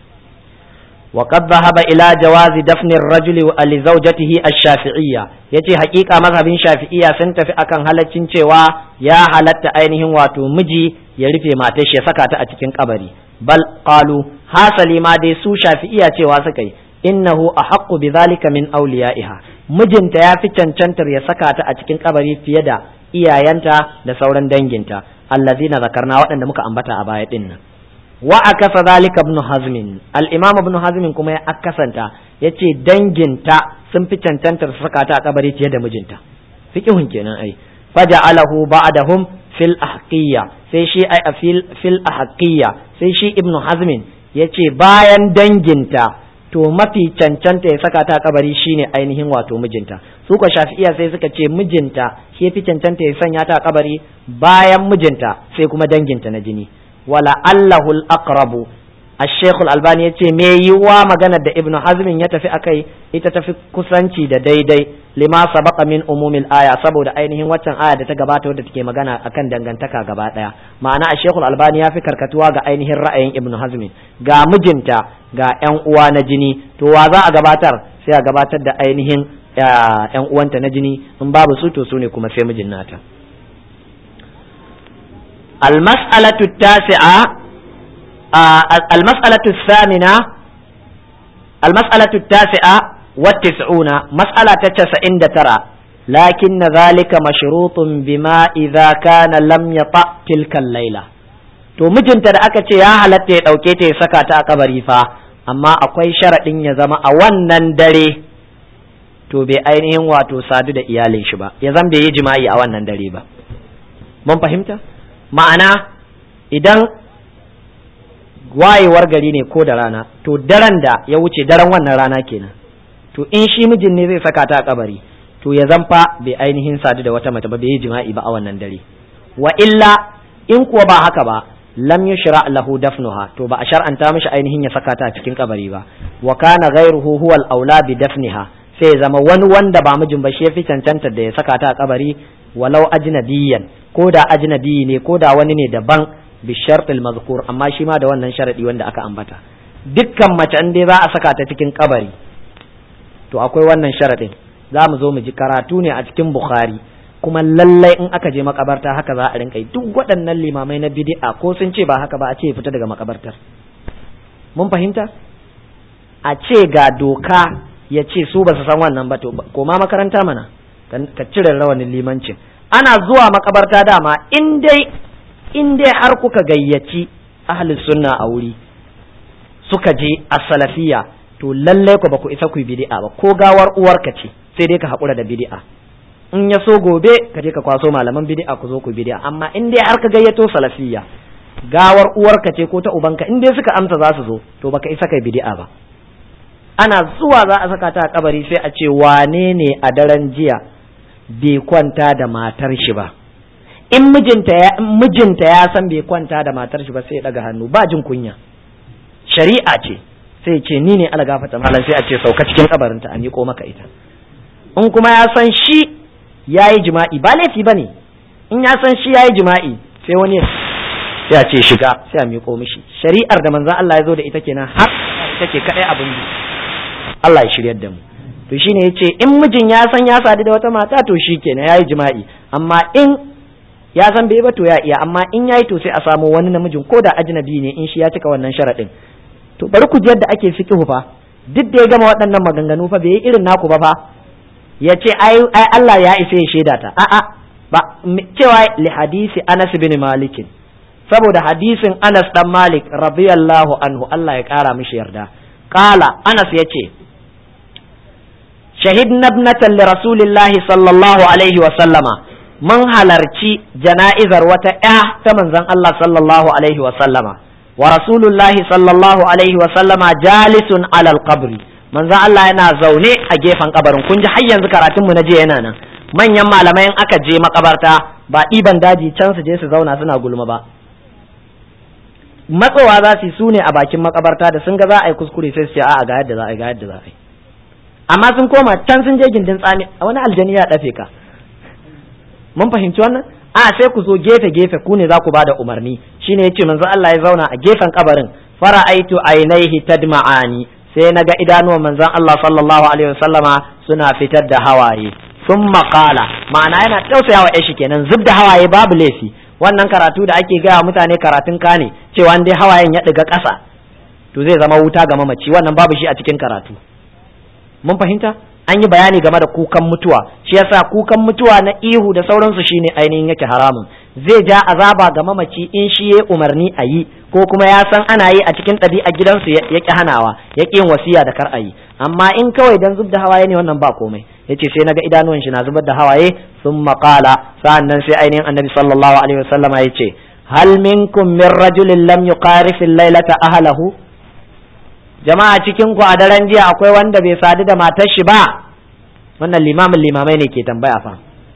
S1: wa qad dhahaba ila jawazi dafni ar-rajul li zawjatihi ash-shafi'iyya yace haƙiƙa mazhabin shafi'iyya sun tafi akan halaccin cewa ya halatta ainihin wato miji ya rufe matar shi ya saka ta a cikin kabari bal qalu hasali ma dai su shafi'iyya cewa suka yi innahu ahaqqu bidhalika min awliya'iha mijinta ya fi cancantar ya saka ta a cikin kabari fiye da iyayenta da sauran danginta allazina zakarna waɗanda muka ambata a baya din nan wa akasa zalika ibn hazm al-imam ibn hazm kuma ya akasanta yace danginta sun fi cancantar su saka ta a kabari fiye da mijinta fiqhun kenan ai faja'alahu ba'dahum fil ahqiyya sai shi ai fil fil ahqiyya sai shi ibn hazm yace bayan danginta to mafi cancanta ya saka ta a kabari shine ainihin wato mijinta su ko shafi'iya sai suka ce mijinta shi fi cancanta ya sanya ta a kabari bayan mijinta sai kuma danginta na jini wala allahul aqrabu الشيخ الألباني yace me yiwa magana da Ibn Hazm ya tafi akai ita tafi kusanci da daidai lima sabaqa min umumil aya saboda ainihin waccan aya da ta gabata wadda take magana akan dangantaka gaba daya ma'ana Sheikh Al-Albani ya fi karkatuwa ga ainihin ra'ayin Ibn Hazm ga mijinta ga ƴan uwa na jini to wa za a gabatar sai a gabatar da ainihin ƴan uwanta na jini in babu su to su ne kuma sai mijin nata المسألة التاسعة المسألة الثامنة المسألة التاسعة والتسعون مسألة تسعين ترى لكن ذلك مشروط بما إذا كان لم يطأ تلك الليلة to mijinta da aka ce ya halatta ya ɗauke ta ya saka ta a kabari fa amma akwai sharaɗin ya zama a wannan dare to bai ainihin wato sadu da iyalin shi ba ya zama bai yi jima'i a wannan dare ba mun fahimta ma'ana idan wayewar gari ne ko da rana to daren da ya wuce daren wannan rana kenan to in shi mijin ne zai saka ta a kabari to ya zamfa bai ainihin sadu da wata mace ba bai yi jima'i ba a wannan dare wa illa in kuwa ba haka ba lam yushra lahu dafnuha to ba a shar'anta mishi ainihin ya saka ta a cikin kabari ba wa kana ghayruhu huwa al-aula bi dafniha sai ya zama wani wanda ba mijin ba shi yafi cancanta da ya saka ta a kabari walau ajnabiyyan ko da ajnabi ne ko da wani ne daban bi shartil mazkur amma shi ma da wannan sharadi wanda aka ambata dukkan mace in dai za a saka ta cikin kabari to akwai wannan sharadin za mu zo mu ji karatu ne a cikin bukhari kuma lallai in aka je makabarta haka za a rinka yi duk waɗannan limamai na bid'a ko sun ce ba haka ba a ce fita daga makabartar mun fahimta a ce ga doka ya ce su ba su san wannan ba to koma makaranta mana ka cire rawanin limancin ana zuwa makabarta dama in dai in dai har kuka gayyaci ahli sunna a wuri suka je a salafiya to lallai ku ba ku isa ku yi bid'a ba ko gawar uwarka ce sai dai ka haƙura da bid'a in ya so gobe ka je ka kwaso malaman bid'a ku zo ku bid'a amma in dai har ka gayyato salafiya gawar uwarka ce ko ta ubanka in dai suka amsa za su zo to baka isa kai bid'a ba ana zuwa za a saka ta a kabari sai a ce wane ne a daren jiya bai kwanta da matar shi ba in mijinta ya mijinta ya san bai kwanta da matar shi ba sai ya daga hannu ba jin kunya shari'a ce sai ce ni ne ala gafata malam sai a ce sauka cikin kabarinta a miƙo maka ita in kuma ya san shi ya yi jima'i ba laifi ba ne in ya san shi ya yi jima'i sai wani sai a ce shiga sai a miƙo mishi shari'ar da manzon Allah ya zo da ita kenan har ita ke kaɗai abin Allah ya shiryar da mu to shine yace in mijin ya san ya sadu da wata mata to shikenan yayi jima'i amma in ya san bai ba to ya iya amma in yayi to sai a samu wani namijin ko da ajnabi ne in shi ya cika wannan sharadin to bari ku ji yadda ake fiqhu fa duk da ya gama waɗannan maganganu fa bai yi irin naku ba fa ya ce ai ai Allah ya isa ya shaida ta a'a ba cewa li hadisi Anas bin Malik saboda hadisin Anas dan Malik radiyallahu anhu Allah ya kara mishi yarda qala Anas yace shahidna ibnatan li rasulillahi sallallahu alaihi wa sallama mun halarci jana'izar wata ƴa ta manzon Allah sallallahu alaihi wa sallama wa rasulullahi sallallahu alaihi wa sallama jalisun alal qabri manzon Allah yana zaune a gefen kabarin kun ji har yanzu karatun mu na je yana nan manyan malamai in aka je makabarta ba ɗiban daji can su je su zauna suna gulma ba matsowa za su yi su ne a bakin makabarta da sun ga za a yi kuskure sai su ce a'a ga yadda za a yi ga yadda za a yi amma sun koma can sun je gindin tsami a wani aljani ya dafe ka mun fahimci wannan a sai ku zo gefe gefe ku ne za ku bada umarni shine yace manzo Allah ya zauna a gefen kabarin fara'aitu ainaihi tadma'ani sai na ga idanuwan manzon Allah sallallahu alaihi wasallama suna fitar da hawaye sun maƙala ma'ana yana tausaya wa yashi kenan zub da hawaye babu laifi wannan karatu da ake gaya mutane karatun ka ne cewa dai hawayen ya ɗiga ƙasa to zai zama wuta ga mamaci wannan babu shi a cikin karatu mun fahimta an yi bayani game da kukan mutuwa shi yasa kukan mutuwa na ihu da sauransu shine ainihin yake haramun zai ja azaba ga mamaci in shi ya umarni a yi ko kuma ya san ana yi a cikin ɗabi'a gidansu ya ƙi hanawa ya ƙi yin wasiya da kar a yi amma in kawai dan zub da hawaye ne wannan ba komai yace sai naga idanuwan shi na zubar da hawaye sun maƙala sa'an nan sai ainihin annabi sallallahu alaihi wasallama ya ce hal minkum min rajulin lam yuqarif laylata ahlahu jama'a cikin ku a daren jiya akwai wanda bai sadu da matar shi ba wannan limamin limamai ne ke tambaya fa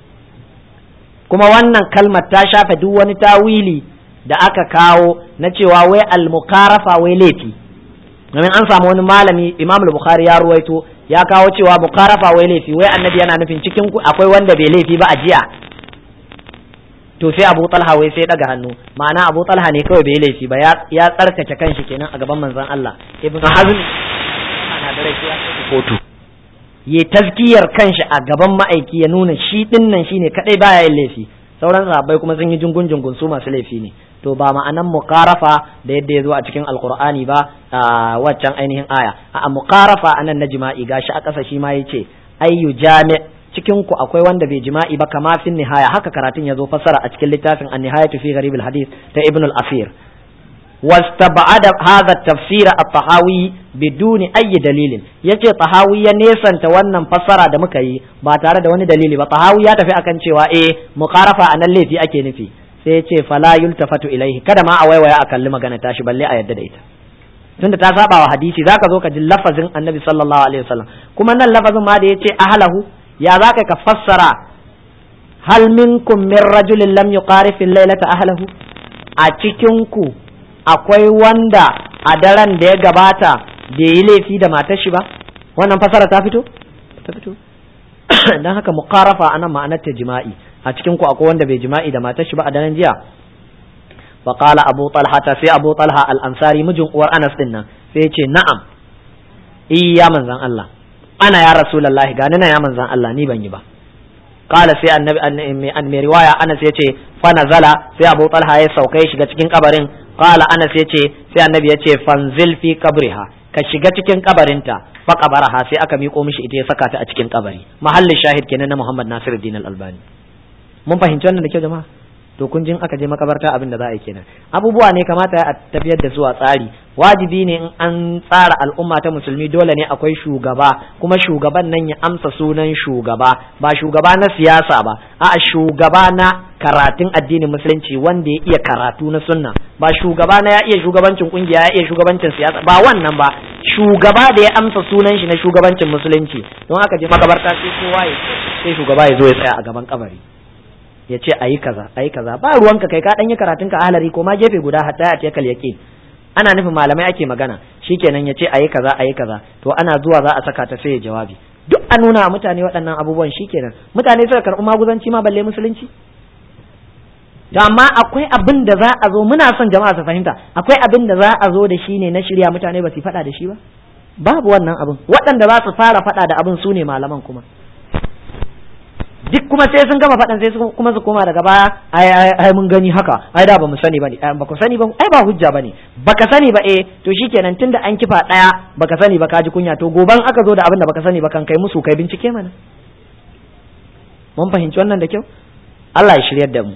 S1: kuma wannan kalmar ta shafe duk wani tawili da aka kawo na cewa wai al-mukarafa wai laifi domin an samu wani malami imam al-bukhari ya ruwaito ya kawo cewa mukarafa wai laifi wai annabi yana nufin cikin ku akwai wanda bai laifi ba a jiya to sai abu talha wai sai daga hannu ma'ana abu talha ne kawai bai laifi ba ya tsarkake kanshi kenan a gaban manzon Allah ibn hazm ana da rai ya kotu ya tazkiyar kanshi a gaban ma'aiki ya nuna shi dinnan shine kadai baya yin laifi sauran sahabbai kuma sun yi jungun jungun su masu laifi ne to ba ma'anan muqarafa da yadda ya zo a cikin alqur'ani ba a waccan ainihin aya a muqarafa anan na jima'i gashi a ƙasa shi ma yace ayyu jami' cikin ku akwai wanda bai jima'i ba kama fin nihaya haka karatun ya zo fassara a cikin littafin an-nihayatu fi gharib al-hadith ta ibn al-asir واستبعد هذا التفسير الطحاوي بدون أي دليل yace tahawi ya nesanta wannan fassara da muka yi ba tare da wani dalili ba tahawi ya tafi akan cewa eh muqarafa anan laifi ake nufi sai yace fala yultafatu ilaihi kada ma a waiwaya a kalli magana tashi balle a yadda da ita tunda ta saba wa hadisi zaka zo ka ji lafazin annabi sallallahu alaihi wasallam kuma nan lafazin ma da yace ahlahu ya zaka ka fassara hal minkum min rajulin lam yuqarif al-lailata ahlahu a cikin ku akwai wanda a daren da ya gabata bai yi laifi da matar shi ba wannan fasara ta fito ta fito dan haka muqarafa anan ma'anar ta jima'i a cikin ku akwai wanda bai jima'i da matar shi ba a daren jiya fa qala abu talha ta sai abu talha al-ansari mijin uwar anas din nan sai ya ce na'am iya manzon Allah ana ya rasulullahi gani na ya manzon Allah ni ban yi ba قال sai annabi an mai riwaya Anas yace fa nazala sai Abu Talha ya sauka ya shiga cikin kabarin qala Anas yace sai annabi yace fanzil fi qabriha ka shiga cikin kabarinta fa qabaraha sai aka miƙo mishi ita ya saka ta a cikin kabari mahallin shahid kenan na Muhammad Nasiruddin Al-Albani mun fahimci wannan da kyau jama'a to kun jin aka je makabarta abin da za a yi kenan abubuwa ne kamata a tafiyar da su a tsari wajibi ne in an tsara al'umma ta musulmi dole ne akwai shugaba kuma shugaban nan ya amsa sunan shugaba ba shugaba na siyasa ba a'a shugaba na karatun addinin musulunci wanda ya iya karatu na sunna ba shugaba na ya iya shugabancin kungiya ya iya shugabancin siyasa ba wannan ba shugaba da ya amsa sunan shi na shugabancin musulunci don aka je makabarta sai kowa ya sai shugaba ya zo ya tsaya a gaban kabari ya ce ayi kaza ayi kaza ba ruwanka kai ka dan yi karatun ka halari ko ma gefe guda hatta ya tekal yaqin ana nufin malamai ake magana shikenan ya ce ayi kaza ayi kaza to ana zuwa za a saka ta sai ya jawabi duk a nuna mutane waɗannan abubuwan shikenan mutane suka karɓi maguzanci ma balle musulunci to amma akwai abin da za a zo muna son jama'a su fahimta akwai abin da za a zo da shi ne na shirya mutane ba su faɗa da shi ba babu wannan abin waɗanda za su fara faɗa da abin su ne malaman kuma duk kuma sai sun gama faɗan sai kuma su koma daga baya ai ai ai mun gani haka ai da ba mu sani bane ba ku sani ba ai ba hujja bane baka sani ba eh to shikenan tunda an kifa daya baka sani ba ka ji kunya to goban aka zo da abin da baka sani ba kan kai musu kai bincike mana mun fahimci wannan da kyau Allah ya shiryar da mu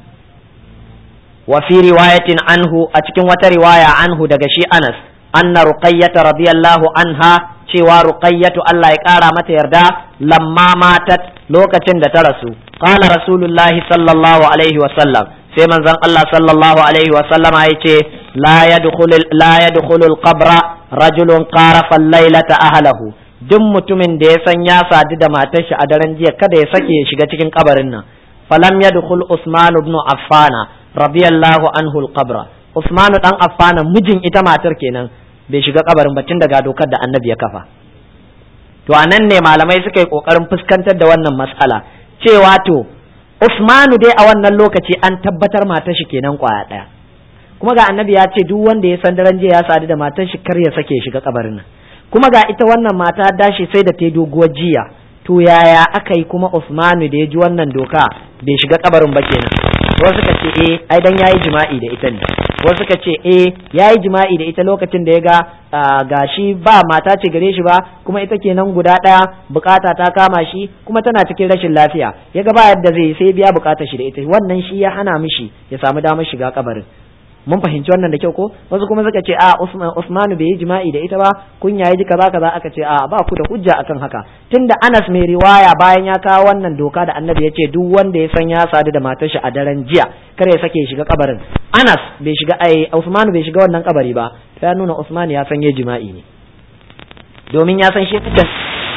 S1: wa fi riwayatin anhu a cikin wata riwaya anhu daga shi Anas anna ruqayyata radiyallahu anha cewa ruqayyatu Allah ya kara mata yarda lamma matat lokacin da ta rasu qala rasulullahi sallallahu alaihi wa sallam sai manzon Allah sallallahu alaihi wa sallama yace la yadkhulu la yadkhulu al-qabra rajulun qarafa al-lailata ahlahu duk mutumin da ya san ya sadu da matar shi a daren jiya kada ya sake ya shiga cikin kabarin nan falam yadkhul Usman ibn Affana radiyallahu anhu al-qabra Usman dan Affana mijin ita matar kenan bai shiga kabarin batun daga dokar da annabi ya kafa to anan ne malamai suka yi kokarin fuskantar da wannan matsala cewa to Usmanu dai a wannan lokaci an tabbatar matar shi kenan kwaya daya kuma ga annabi ya ce duk wanda ya san daren jiya ya sadu da matar shi kar ya sake shiga kabarin nan kuma ga ita wannan mata dashi sai da ta doguwar jiya to yaya aka yi kuma Usmanu da ya ji wannan doka bai shiga kabarin ba kenan wasu suka ce eh ai dan yayi jima'i da ita ne wasu suka ce eh yayi jima'i da ita lokacin da ya ga gashi ba mata ce gare shi ba kuma ita kenan guda ɗaya bukata ta kama shi kuma tana cikin rashin lafiya ya ga ba yadda zai sai biya bukatar shi da ita wannan shi ya hana mishi ya samu damar shiga kabarin mun fahimci wannan da kyau ko wasu kuma suka ce a Usman Usman bai yi jima'i da ita ba kunya yaji kaza kaza aka ce a ba ku da hujja akan haka tunda Anas mai riwaya bayan ya kawo wannan doka da Annabi ya ce duk wanda ya san ya sadu da matar shi a daren jiya kar ya sake shiga kabarin Anas bai shiga ai Usman bai shiga wannan kabari ba ta ya nuna Usman ya san ya jima'i ne domin ya san shi fitan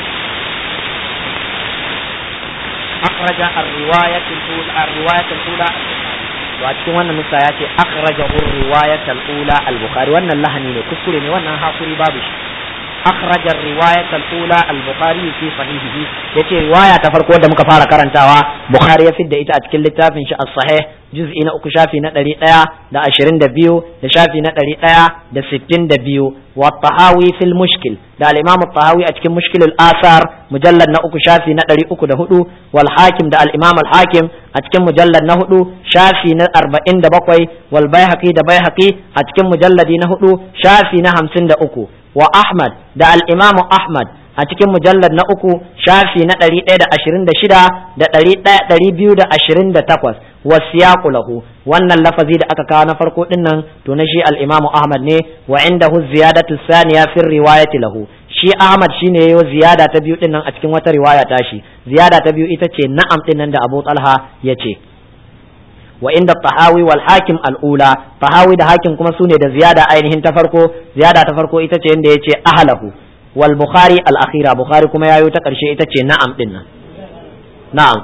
S1: akhraja ar-riwayat al-ula ar-riwayat al-ula to a cikin wannan nusa ya ce akhrajahu riwayat al-ula al-bukhari wannan lahani ne kuskure ne wannan hakuri babu shi akhraja riwayat al-ula al-bukhari fi sahihihi yace riwaya ta farko da muka fara karantawa bukhari ya fidda ita a cikin littafin shi as-sahih juz'i na uku shafi na ɗari ɗaya da ashirin da biyu da shafi na ɗari ɗaya da sittin da biyu wa tahawi fil mushkil da al-imam tahawi a cikin mushkilul asar mujallad na uku shafi na ɗari uku da hudu wal hakim da al-imam al-hakim a cikin mujallad na hudu shafi na arba'in da bakwai wal baihaqi da baihaqi a cikin mujalladi na hudu shafi na hamsin da uku wa ahmad da al-imam ahmad a cikin mujallar na uku shafi na ɗari ɗaya da ashirin da shida da ɗari ɗaya ɗari biyu da ashirin da takwas wasiyaqu lahu wannan lafazi da aka kawo na farko ɗin nan to na shi al-imamu ahmad ne wa indahu ziyadatu saniya fi riwayati lahu shi ahmad shine yayo ziyada ta biyu ɗin nan a cikin wata riwaya ta shi ziyada ta biyu ita ce na'am ɗin nan da abu talha ya ce wa inda tahawi wal hakim al-ula tahawi da hakim kuma sune da ziyada ainihin ta farko ziyada ta farko ita ce inda yace ahlahu wal bukhari al akhira bukhari kuma yayo ta karshe ita ce na'am din nan na'am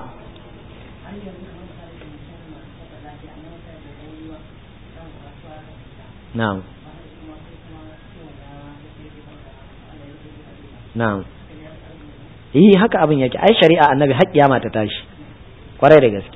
S1: na'am na'am yi haka abin yake ai shari'a annabi har kiyama ta tashi kwarai da gaske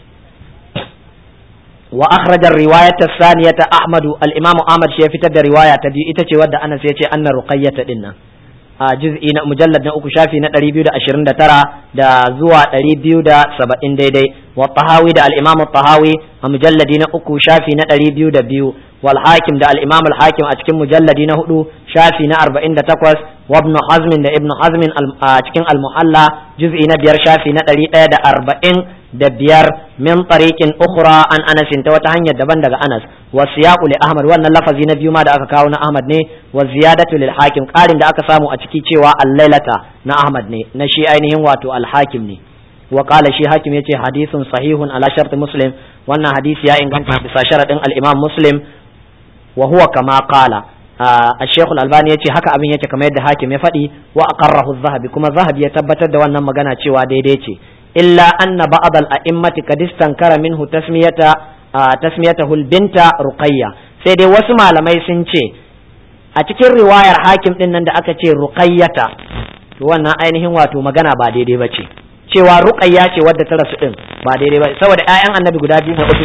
S1: wa akhraja riwayat as-saniyata ahmadu al-imam ahmad shi ya fitar da riwaya ta biyu ita ce wadda anas ya ce anna ruqayyata dinnan a juz'i na mujallad na uku shafi na 229 da zuwa 270 daidai wa tahawi da al-imam tahawi a mujalladi na uku shafi na 202 wal hakim da al-imam al-hakim a cikin mujalladi na hudu shafi na 48 wa ibn hazm da ibn hazm a cikin al-muhalla juz'i na biyar shafi na 140 da biyar min tariqin ukhra an anas ta wata hanyar daban daga anas wa siyaqu li ahmad wannan lafazi na biyu ma da aka kawo na ahmad ne wa ziyadatu lil hakim qarin da aka samu a ciki cewa al-lailata na ahmad ne na shi ainihin wato al-hakim ne wa qala shi hakim yace hadithun sahihun ala shart muslim wannan hadisi ya inganta bisa sharadin al-imam muslim wa huwa kama qala الشيخ الألباني yace haka abin yake kamar yadda hakim ya faɗi wa aqarrahu az-zahabi kuma zahabi ya tabbatar da wannan magana cewa daidai ce illa anna ba'd al-a'immati qad istankara minhu tasmiyata tasmiyatahu al-binta ruqayya sai dai wasu malamai sun ce a cikin riwayar hakim din nan da aka ce ruqayyata to wannan ainihin wato magana ba daidai bace cewa ruqayya ce wadda ta rasu din ba daidai ba saboda ƴaƴan annabi guda biyu ne uku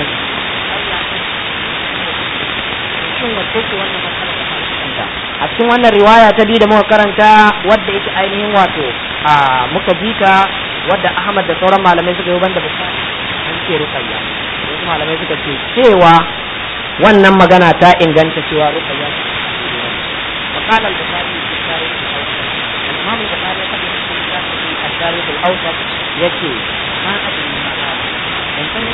S1: a cikin wannan riwaya ta biyu da muka karanta wadda yake ainihin wato a muka bita wadda Ahmad da sauran malamai suka yi banda bukari an ce ruqayya wasu malamai suka ce cewa wannan magana ta inganta cewa ruqayya وقال البخاري في التاريخ الاوسط الامام البخاري قد يكون في التاريخ الاوسط يكي ما ادري ما هذا من سنه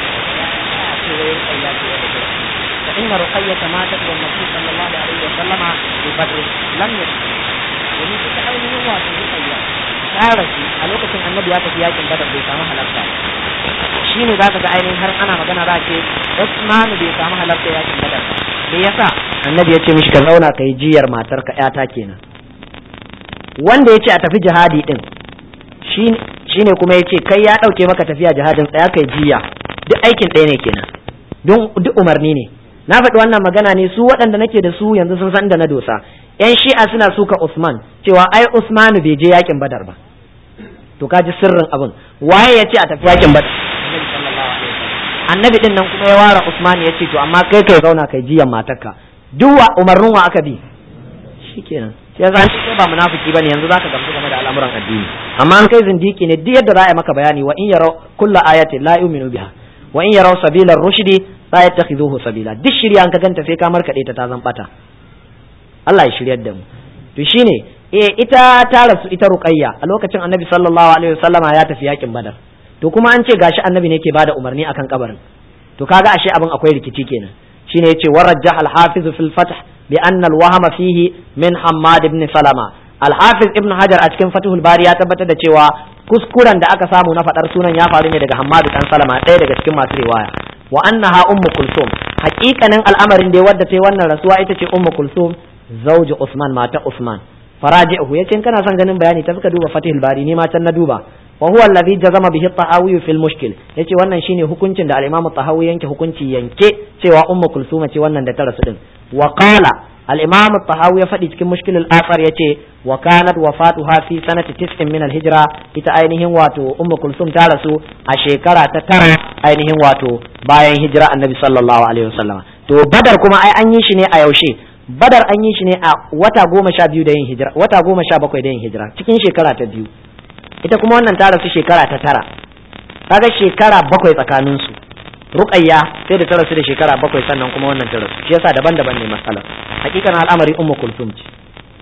S1: فإن رقية ماتت والنبي صلى الله عليه وسلم ببدر لم يشهد ومن ita ainihin wato rukayya ta rasu a lokacin annabi ya tafi yakin badar bai samu halarta shi ne za ka ga ainihin har ana magana za ce Usmanu bai samu halarta yakin badar me yasa annabi ya ce mishi ka zauna ka yi jiyar matarka yata kenan wanda ya ce a tafi jihadi din shi ne kuma ya ce kai ya ɗauke maka tafiya jihadin tsaya kai jiya duk aikin ɗaya ne kenan don duk umarni ne na faɗi wannan magana ne su waɗanda nake da su yanzu sun san da na dosa yan shi'a suna suka Usman cewa ai Usmanu bai je yakin Badar ba to ka ji sirrin abin waye ya ce a tafi yakin Badar annabi din nan kuma ya ware Usman ya ce to amma kai kai zauna kai jiyan matarka duk wa umarnin wa aka bi shikenan sai yasa kai ba munafiki bane yanzu zaka gamsu game da al'amuran addini amma an kai zindiki ne duk yadda za a yi maka bayani wa in yara kullu ayati la yu'minu biha wa in yaraw sabila rushdi la yattakhiduhu sabila duk shirya an ka ganta sai ka markade ta ta zan bata Allah ya shiryar da mu to shine eh ita ta rasu ita ruqayya a lokacin annabi sallallahu alaihi wasallama ya tafi yakin badar to kuma an ce gashi annabi ne ke bada umarni akan kabarin to kaga ashe abin akwai rikici kenan shine yace warajjah al-hafiz fil fath bi anna al-wahma fihi min hammad ibn salama al-hafiz ibn hajar a cikin fathul bari ya tabbatar da cewa kuskuren da aka samu na fadar sunan ya faru ne daga hammad dan salama ɗaya daga cikin masu riwaya wa annaha ummu kulsum haƙiƙanin al'amarin da wadda ta yi wannan rasuwa ita ce ummu kulsum zauji usman mata usman faraji'uhu yace in kana son ganin bayani ta suka duba fatihul bari ni ma can na duba wa huwa alladhi jazama bihi at-tahawi fil mushkil yace wannan shine hukuncin da al-imam at-tahawi yanke hukunci yanke cewa ummu kulsuma ce wannan da ta rasu din wa qala al-imam at-tahawi ya faɗi cikin mushkil al-athar yace wa kanat wafatuha fi sanati tis'in min al-hijra ita ainihin wato ummu kulsum ta rasu a shekara ta tara ainihin wato bayan hijira annabi sallallahu alaihi wasallam to badar kuma ai an yi shi ne a yaushe badar an yi shi ne a wata goma sha biyu da yin hijira wata goma sha bakwai da yin hijira cikin shekara ta biyu ita kuma wannan ta rasu shekara ta tara kaga shekara bakwai tsakanin su ruqayya sai da ta rasu da shekara bakwai sannan kuma wannan ta rasu shi yasa daban-daban ne matsalar hakikan al'amari ummu kulsum ce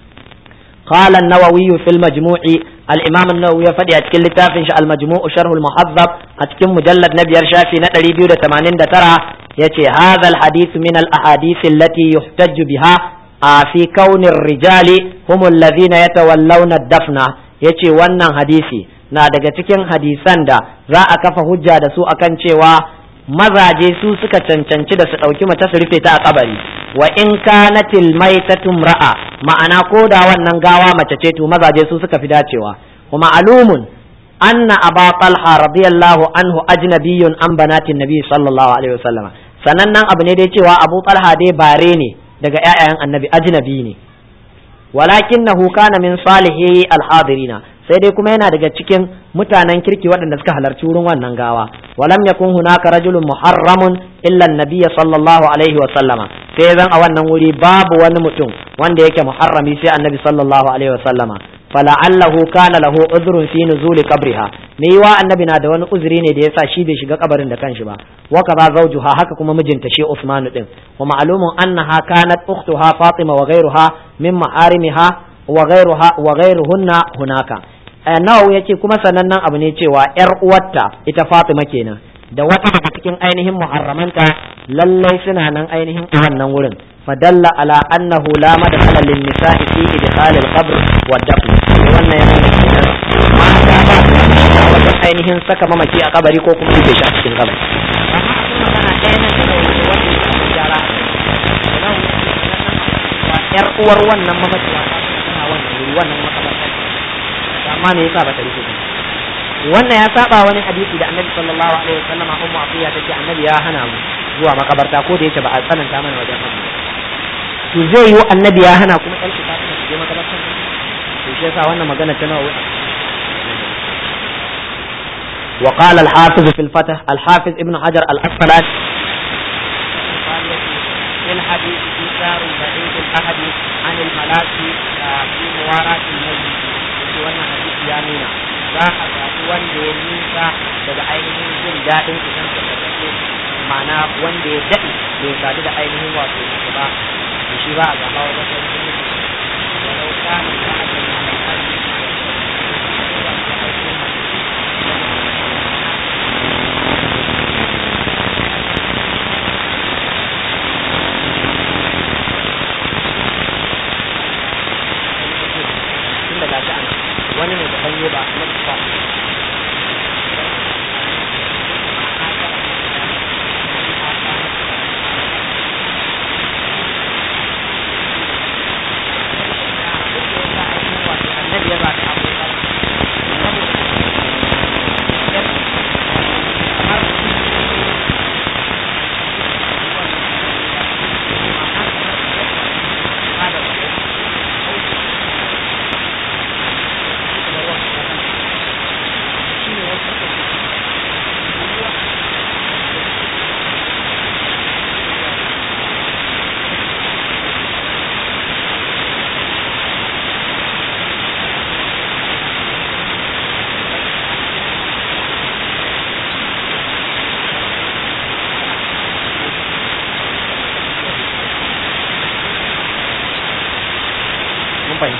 S1: قال النووي في المجموع الإمام النووي فدي أتكل لتافن المجموع شرح المحذب أتكل مجلد نبي شافي نتري بيو تمانين ترى يتي هذا الحديث من الأحاديث التي يحتج بها في كون الرجال هم الذين يتولون الدفن yace wannan hadisi na daga cikin hadisan da za a kafa hujja da su akan cewa mazaje su suka cancanci da su ɗauki mace su rufe ta a kabari wa in kanatil maitatum ra'a ma'ana ko da wannan gawa mace ce to mazaje su suka fi dacewa wa ma'lumun anna aba talha radiyallahu anhu ajnabiyyun an banatin nabi sallallahu alaihi wasallam sanannen abu ne dai cewa abu talha dai bare ne daga ƴaƴayen annabi ajnabi ne walakinahu kana min salihi alhadirina sai dai kuma yana daga cikin mutanen kirki waɗanda suka halarci wurin wannan gawa walam yakun hunaka rajulun muharramun illa annabiyya sallallahu alaihi wa sallama sai zan a wannan wuri babu wani mutum wanda yake muharrami sai annabi sallallahu alaihi wa sallama fala'allahu kana lahu uzrun fi nuzuli qabriha me yiwa annabi na da wani uzuri ne da yasa shi bai shiga kabarin da kanshi ba wa kaza zawjuha haka kuma mijinta shi Usman din wa ma'lumun annaha kanat ukhtuha Fatima wa ghayruha min maharimiha wa ghayruha wa ghayruhunna hunaka nawawi yace kuma sanannen abu ne cewa yar uwarta ita Fatima kenan da wata daga cikin ainihin muharramanta lallai suna nan ainihin a wannan wurin fadalla ala annahu la madkhala lin nisa'i fi idkhal al qabr wa dafn wannan yana nuna mata ba a wajen ainihin saka mamaki a kabari ko kuma rufe shi a cikin kabari yar uwar wannan mamaci ba tana wannan wuri wannan makabarta amma me yasa ba ta rufe wannan ya saba wani hadisi da annabi sallallahu alaihi wasallam ummu afiya tace annabi ya hana mu zuwa makabarta ko da yake ba a tsananta mana wajen haka to zai yi annabi ya hana kuma ɗan ta su je makabarta to shi yasa wannan magana ta nawa وقال الحافظ في الفتح الحافظ ابن حجر الأسقلاني في الحديث إيثار بعيد الأحد عن الملاك في مواراة الميت في wannan hadisi ya nuna za a zaɓi wanda ya nisa daga ainihin jin daɗin idan ka kasance ma'ana wanda ya daɗe bai sadu da ainihin wato mace ba to shi ba a zaɓa wajen ainihin mutu walau kana ta ajin wani ne da hanye ba na ba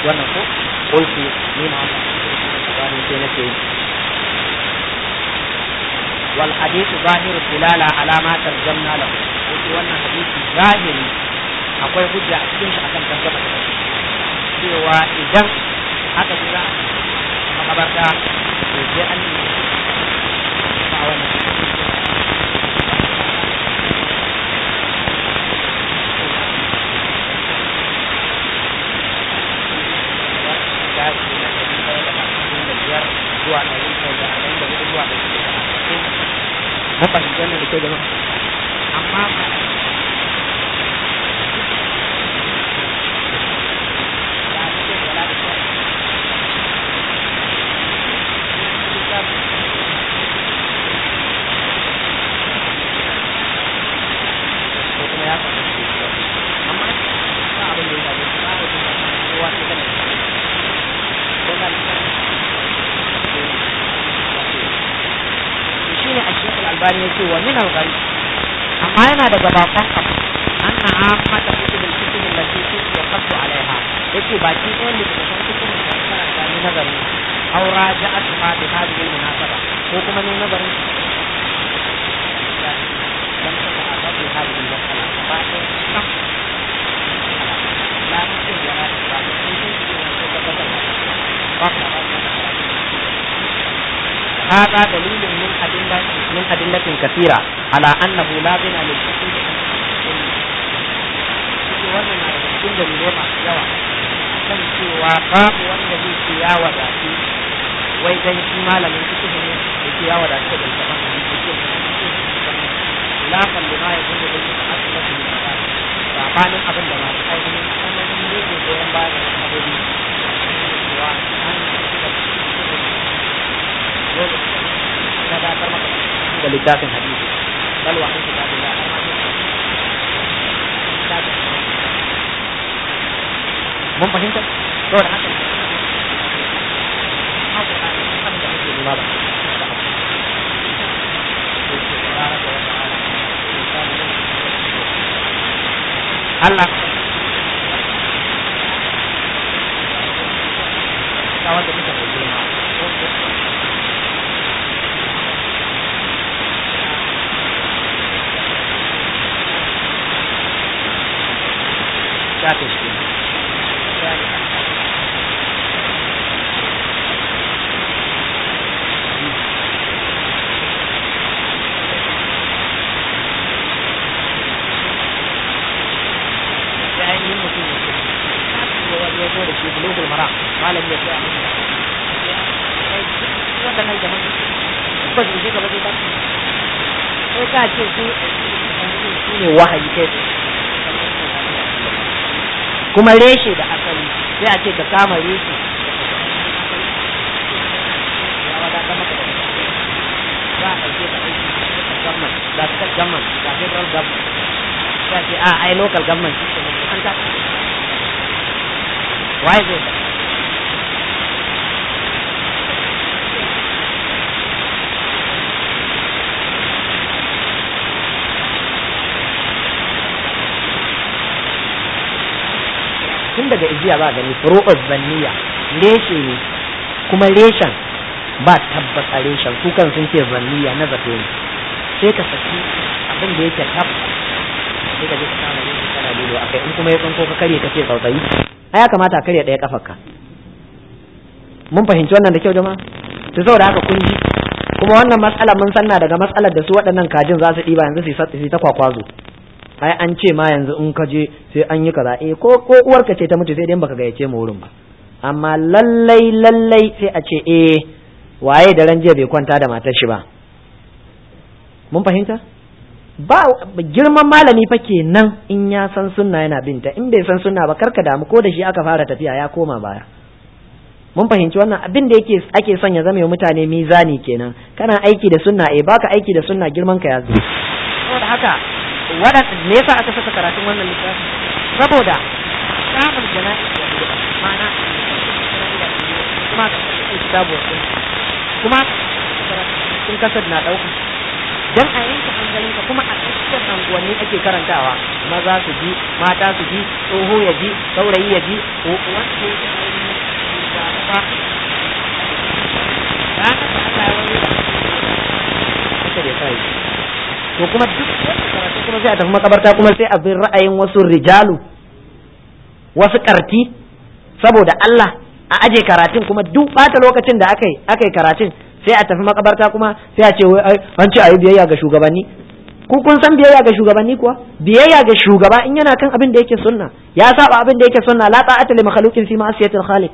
S1: wannan ko qultu ni ma wannan sai nake wal hadithu zahiru dilala ala ma tarjamna lahu yake wannan hadisi zahiri akwai hujja a cikin shi akan tarjama da cewa idan aka ji za a makabarta to sai an yi a wannan zuwa ɗari kai da arba'in da hudu zuwa ɗari da arba'in mun fahimci wannan da ke jama'a amma albani yace wa min al-gharib amma yana daga bakon abu anna ammata kutubul kutub allati tuqaddu alaiha yace baki ɗayan littattafan kutubun da karanta ni nazari aw raja'at ma bi hadhihi al-munasaba ko kuma ni nazarin dan saka a babu hadhihi al-masala ba ɗaya sam la mutum ya ra ba da sun sun ce ko ka ka ba ka ba هذا دليل من أدلة من أدلة كثيرة على أنه لا غنى للفقير wannan na daga cikin dalilai masu yawa kan cewa babu wanda zai ce ya wadatu wai dan shi malamin fiqh ne da ke ya wadatu da littafin hadisi ce la kan lima ya gudu da ta'assubatu bil kalam sabanin abin da masu ainihin tsananin ne ke goyon baya da sababi cewa an dole ya dakar maka da littafin hadisi bal wa an kitabillah mun fahimta saboda haka abin da muke nema ba Allah ta wanda muka mai girma shafe shi sai ainihin mutum ya ce ya wani ya zo da shi bulugul mara malam ya ce a mutum waɗannan jama'a ba su je gaba zai ba sai ka ce su su ne wahayi kai kuma reshe da asali sai a ce ka kama reshe ya wadatar maka da za a ɗauke ka aiki government da state government da federal government sai a ce a ai local government shi ke an ta waye zai ka tun daga ijiya ba gani furu'uz zanniya reshe ne kuma reshen ba tabbas a reshen su kan sun ce zanniya na zato ne sai ka saki abin da yake tabbas sai ka je ka kama reshe kana lilo a kai in kuma ya tsinko ka karye ka ce tsautsayi ai ya kamata a karya ɗaya kafarka mun fahimci wannan da kyau jama'a to saboda haka kun ji kuma wannan matsala mun sanna daga matsalar da su waɗannan kajin za su ɗiba yanzu su ta kwakwazo ai an ce ma yanzu in ka je sai an yi kaza eh ko ko uwarka ce ta mutu sai dai baka gayyace mu wurin ba amma lallai lallai sai a ce eh waye da ran jiya bai kwanta da matar shi ba mun fahimta ba girman malami fa kenan in ya san sunna yana binta in bai san sunna ba karka damu ko da shi aka fara tafiya ya koma baya mun fahimci wannan abin da yake ake son ya zama mutane mizani kenan kana aiki da sunna eh baka aiki da sunna girman ka ya zo saboda haka wadan me yasa aka saka karatun wannan littafi saboda samun jana'i ma'ana kuma ka saka kitabu kuma sun kasar na dauka dan a yanke hankalin ka kuma a cikin anguwanni ake karantawa maza su ji mata su ji tsoho ya ji saurayi ya ji ko wanda kuma to kuma duk karatu kuma sai a tafi makabarta kuma sai a bin ra'ayin wasu rijalu wasu karti saboda Allah a aje karatun kuma duk bata lokacin da aka yi aka yi karatun sai a tafi makabarta kuma sai a ce wai an ce ayi biyayya ga shugabanni ku kun san biyayya ga shugabanni kuwa biyayya ga shugaba in yana kan abin da yake sunna ya saba abin da yake sunna la ta'ata li makhluqin fi ma'siyatil khaliq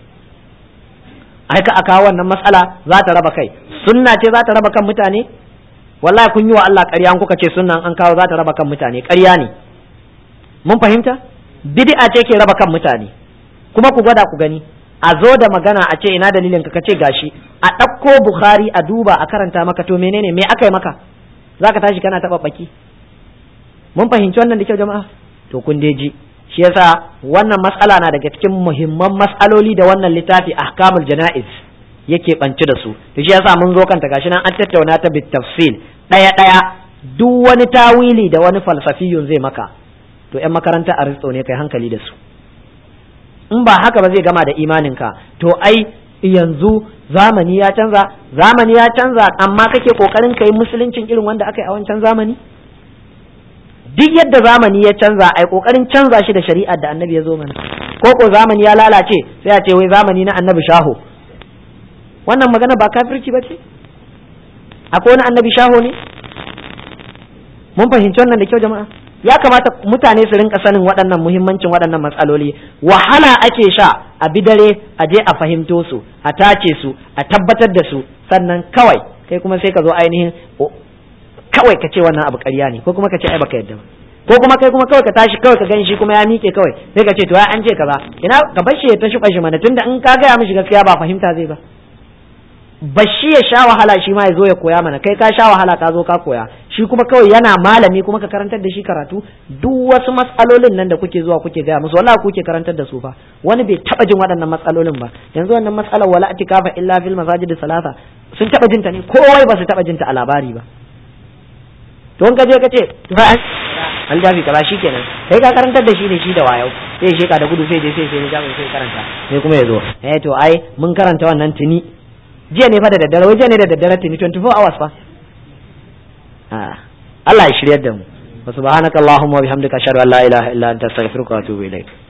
S1: ai ka aka wannan matsala za ta raba kai sunna ce za ta raba kan mutane wallahi kun yi wa Allah ƙarya kuka ce sunnan an kawo za ta raba kan mutane ƙarya ne mun fahimta bid'a ce ke raba kan mutane kuma ku gwada ku gani a zo da magana a ce ina dalilin ka ce gashi a ɗauko bukhari a duba a karanta maka to menene me aka yi maka zaka tashi kana taɓa baki mun fahimci wannan da kyau jama'a to kun dai ji shi yasa wannan matsala na daga cikin muhimman matsaloli da wannan littafi ahkamul jana'iz yake banci da su to shi yasa mun zo kanta gashi nan an tattauna ta bit tafsil daya daya duk wani tawili da wani falsafiyun zai maka to yan makaranta aristo ne kai hankali da su in ba haka ba zai gama da imaninka to ai yanzu zamani ya canza zamani ya canza amma kake kokarin kai musuluncin irin wanda aka yi a wancan zamani duk yadda zamani ya canza ai kokarin canza shi da shari'ar da annabi ya zo mana ko ko zamani ya lalace sai a ce wai zamani na annabi shaho wannan magana ba kafirci ba ce akwai wani annabi shaho ne mun fahimci wannan da kyau jama'a ya kamata mutane su rinka sanin waɗannan muhimmancin waɗannan matsaloli wahala ake sha a bi dare a je a fahimto su a tace su a tabbatar da su sannan kawai kai kuma sai ka zo ainihin kawai ka ce wannan abu ƙarya ne ko kuma ka ce ai baka yadda ba ko kuma kai kuma kawai ka tashi kawai ka gani shi kuma ya miƙe kawai sai ka ce to ya an ce kaza ina ka bar shi ya ta shuɓa shi mana tunda in ka gaya mishi gaskiya ba fahimta zai ba bashi ya sha wahala shi ma ya zo ya koya mana kai ka sha wahala ka zo ka koya shi kuma kawai yana malami kuma ka karantar da shi karatu duk wasu matsalolin nan da kuke zuwa kuke gaya musu wallahi kuke karantar da su fa wani bai taba jin waɗannan matsalolin ba yanzu wannan matsalar wala atikafa illa fil masajid salasa sun taba jinta ne kowai ba su taba jinta a labari ba to in ka je ka ce fa an jafi kaza shikenan kai ka karantar da shi ne shi da wayau sai ya sheka da gudu sai je sai sai ya sai karanta sai kuma ya zo eh to ai mun karanta wannan tuni jiya ne fa da daddare wai jiya ne da daddare tuni 24 hours fa Allah ya shiryar da mu wa subhanakallahumma wa bihamdika ashhadu an la ilaha illa anta astaghfiruka wa atubu ilaik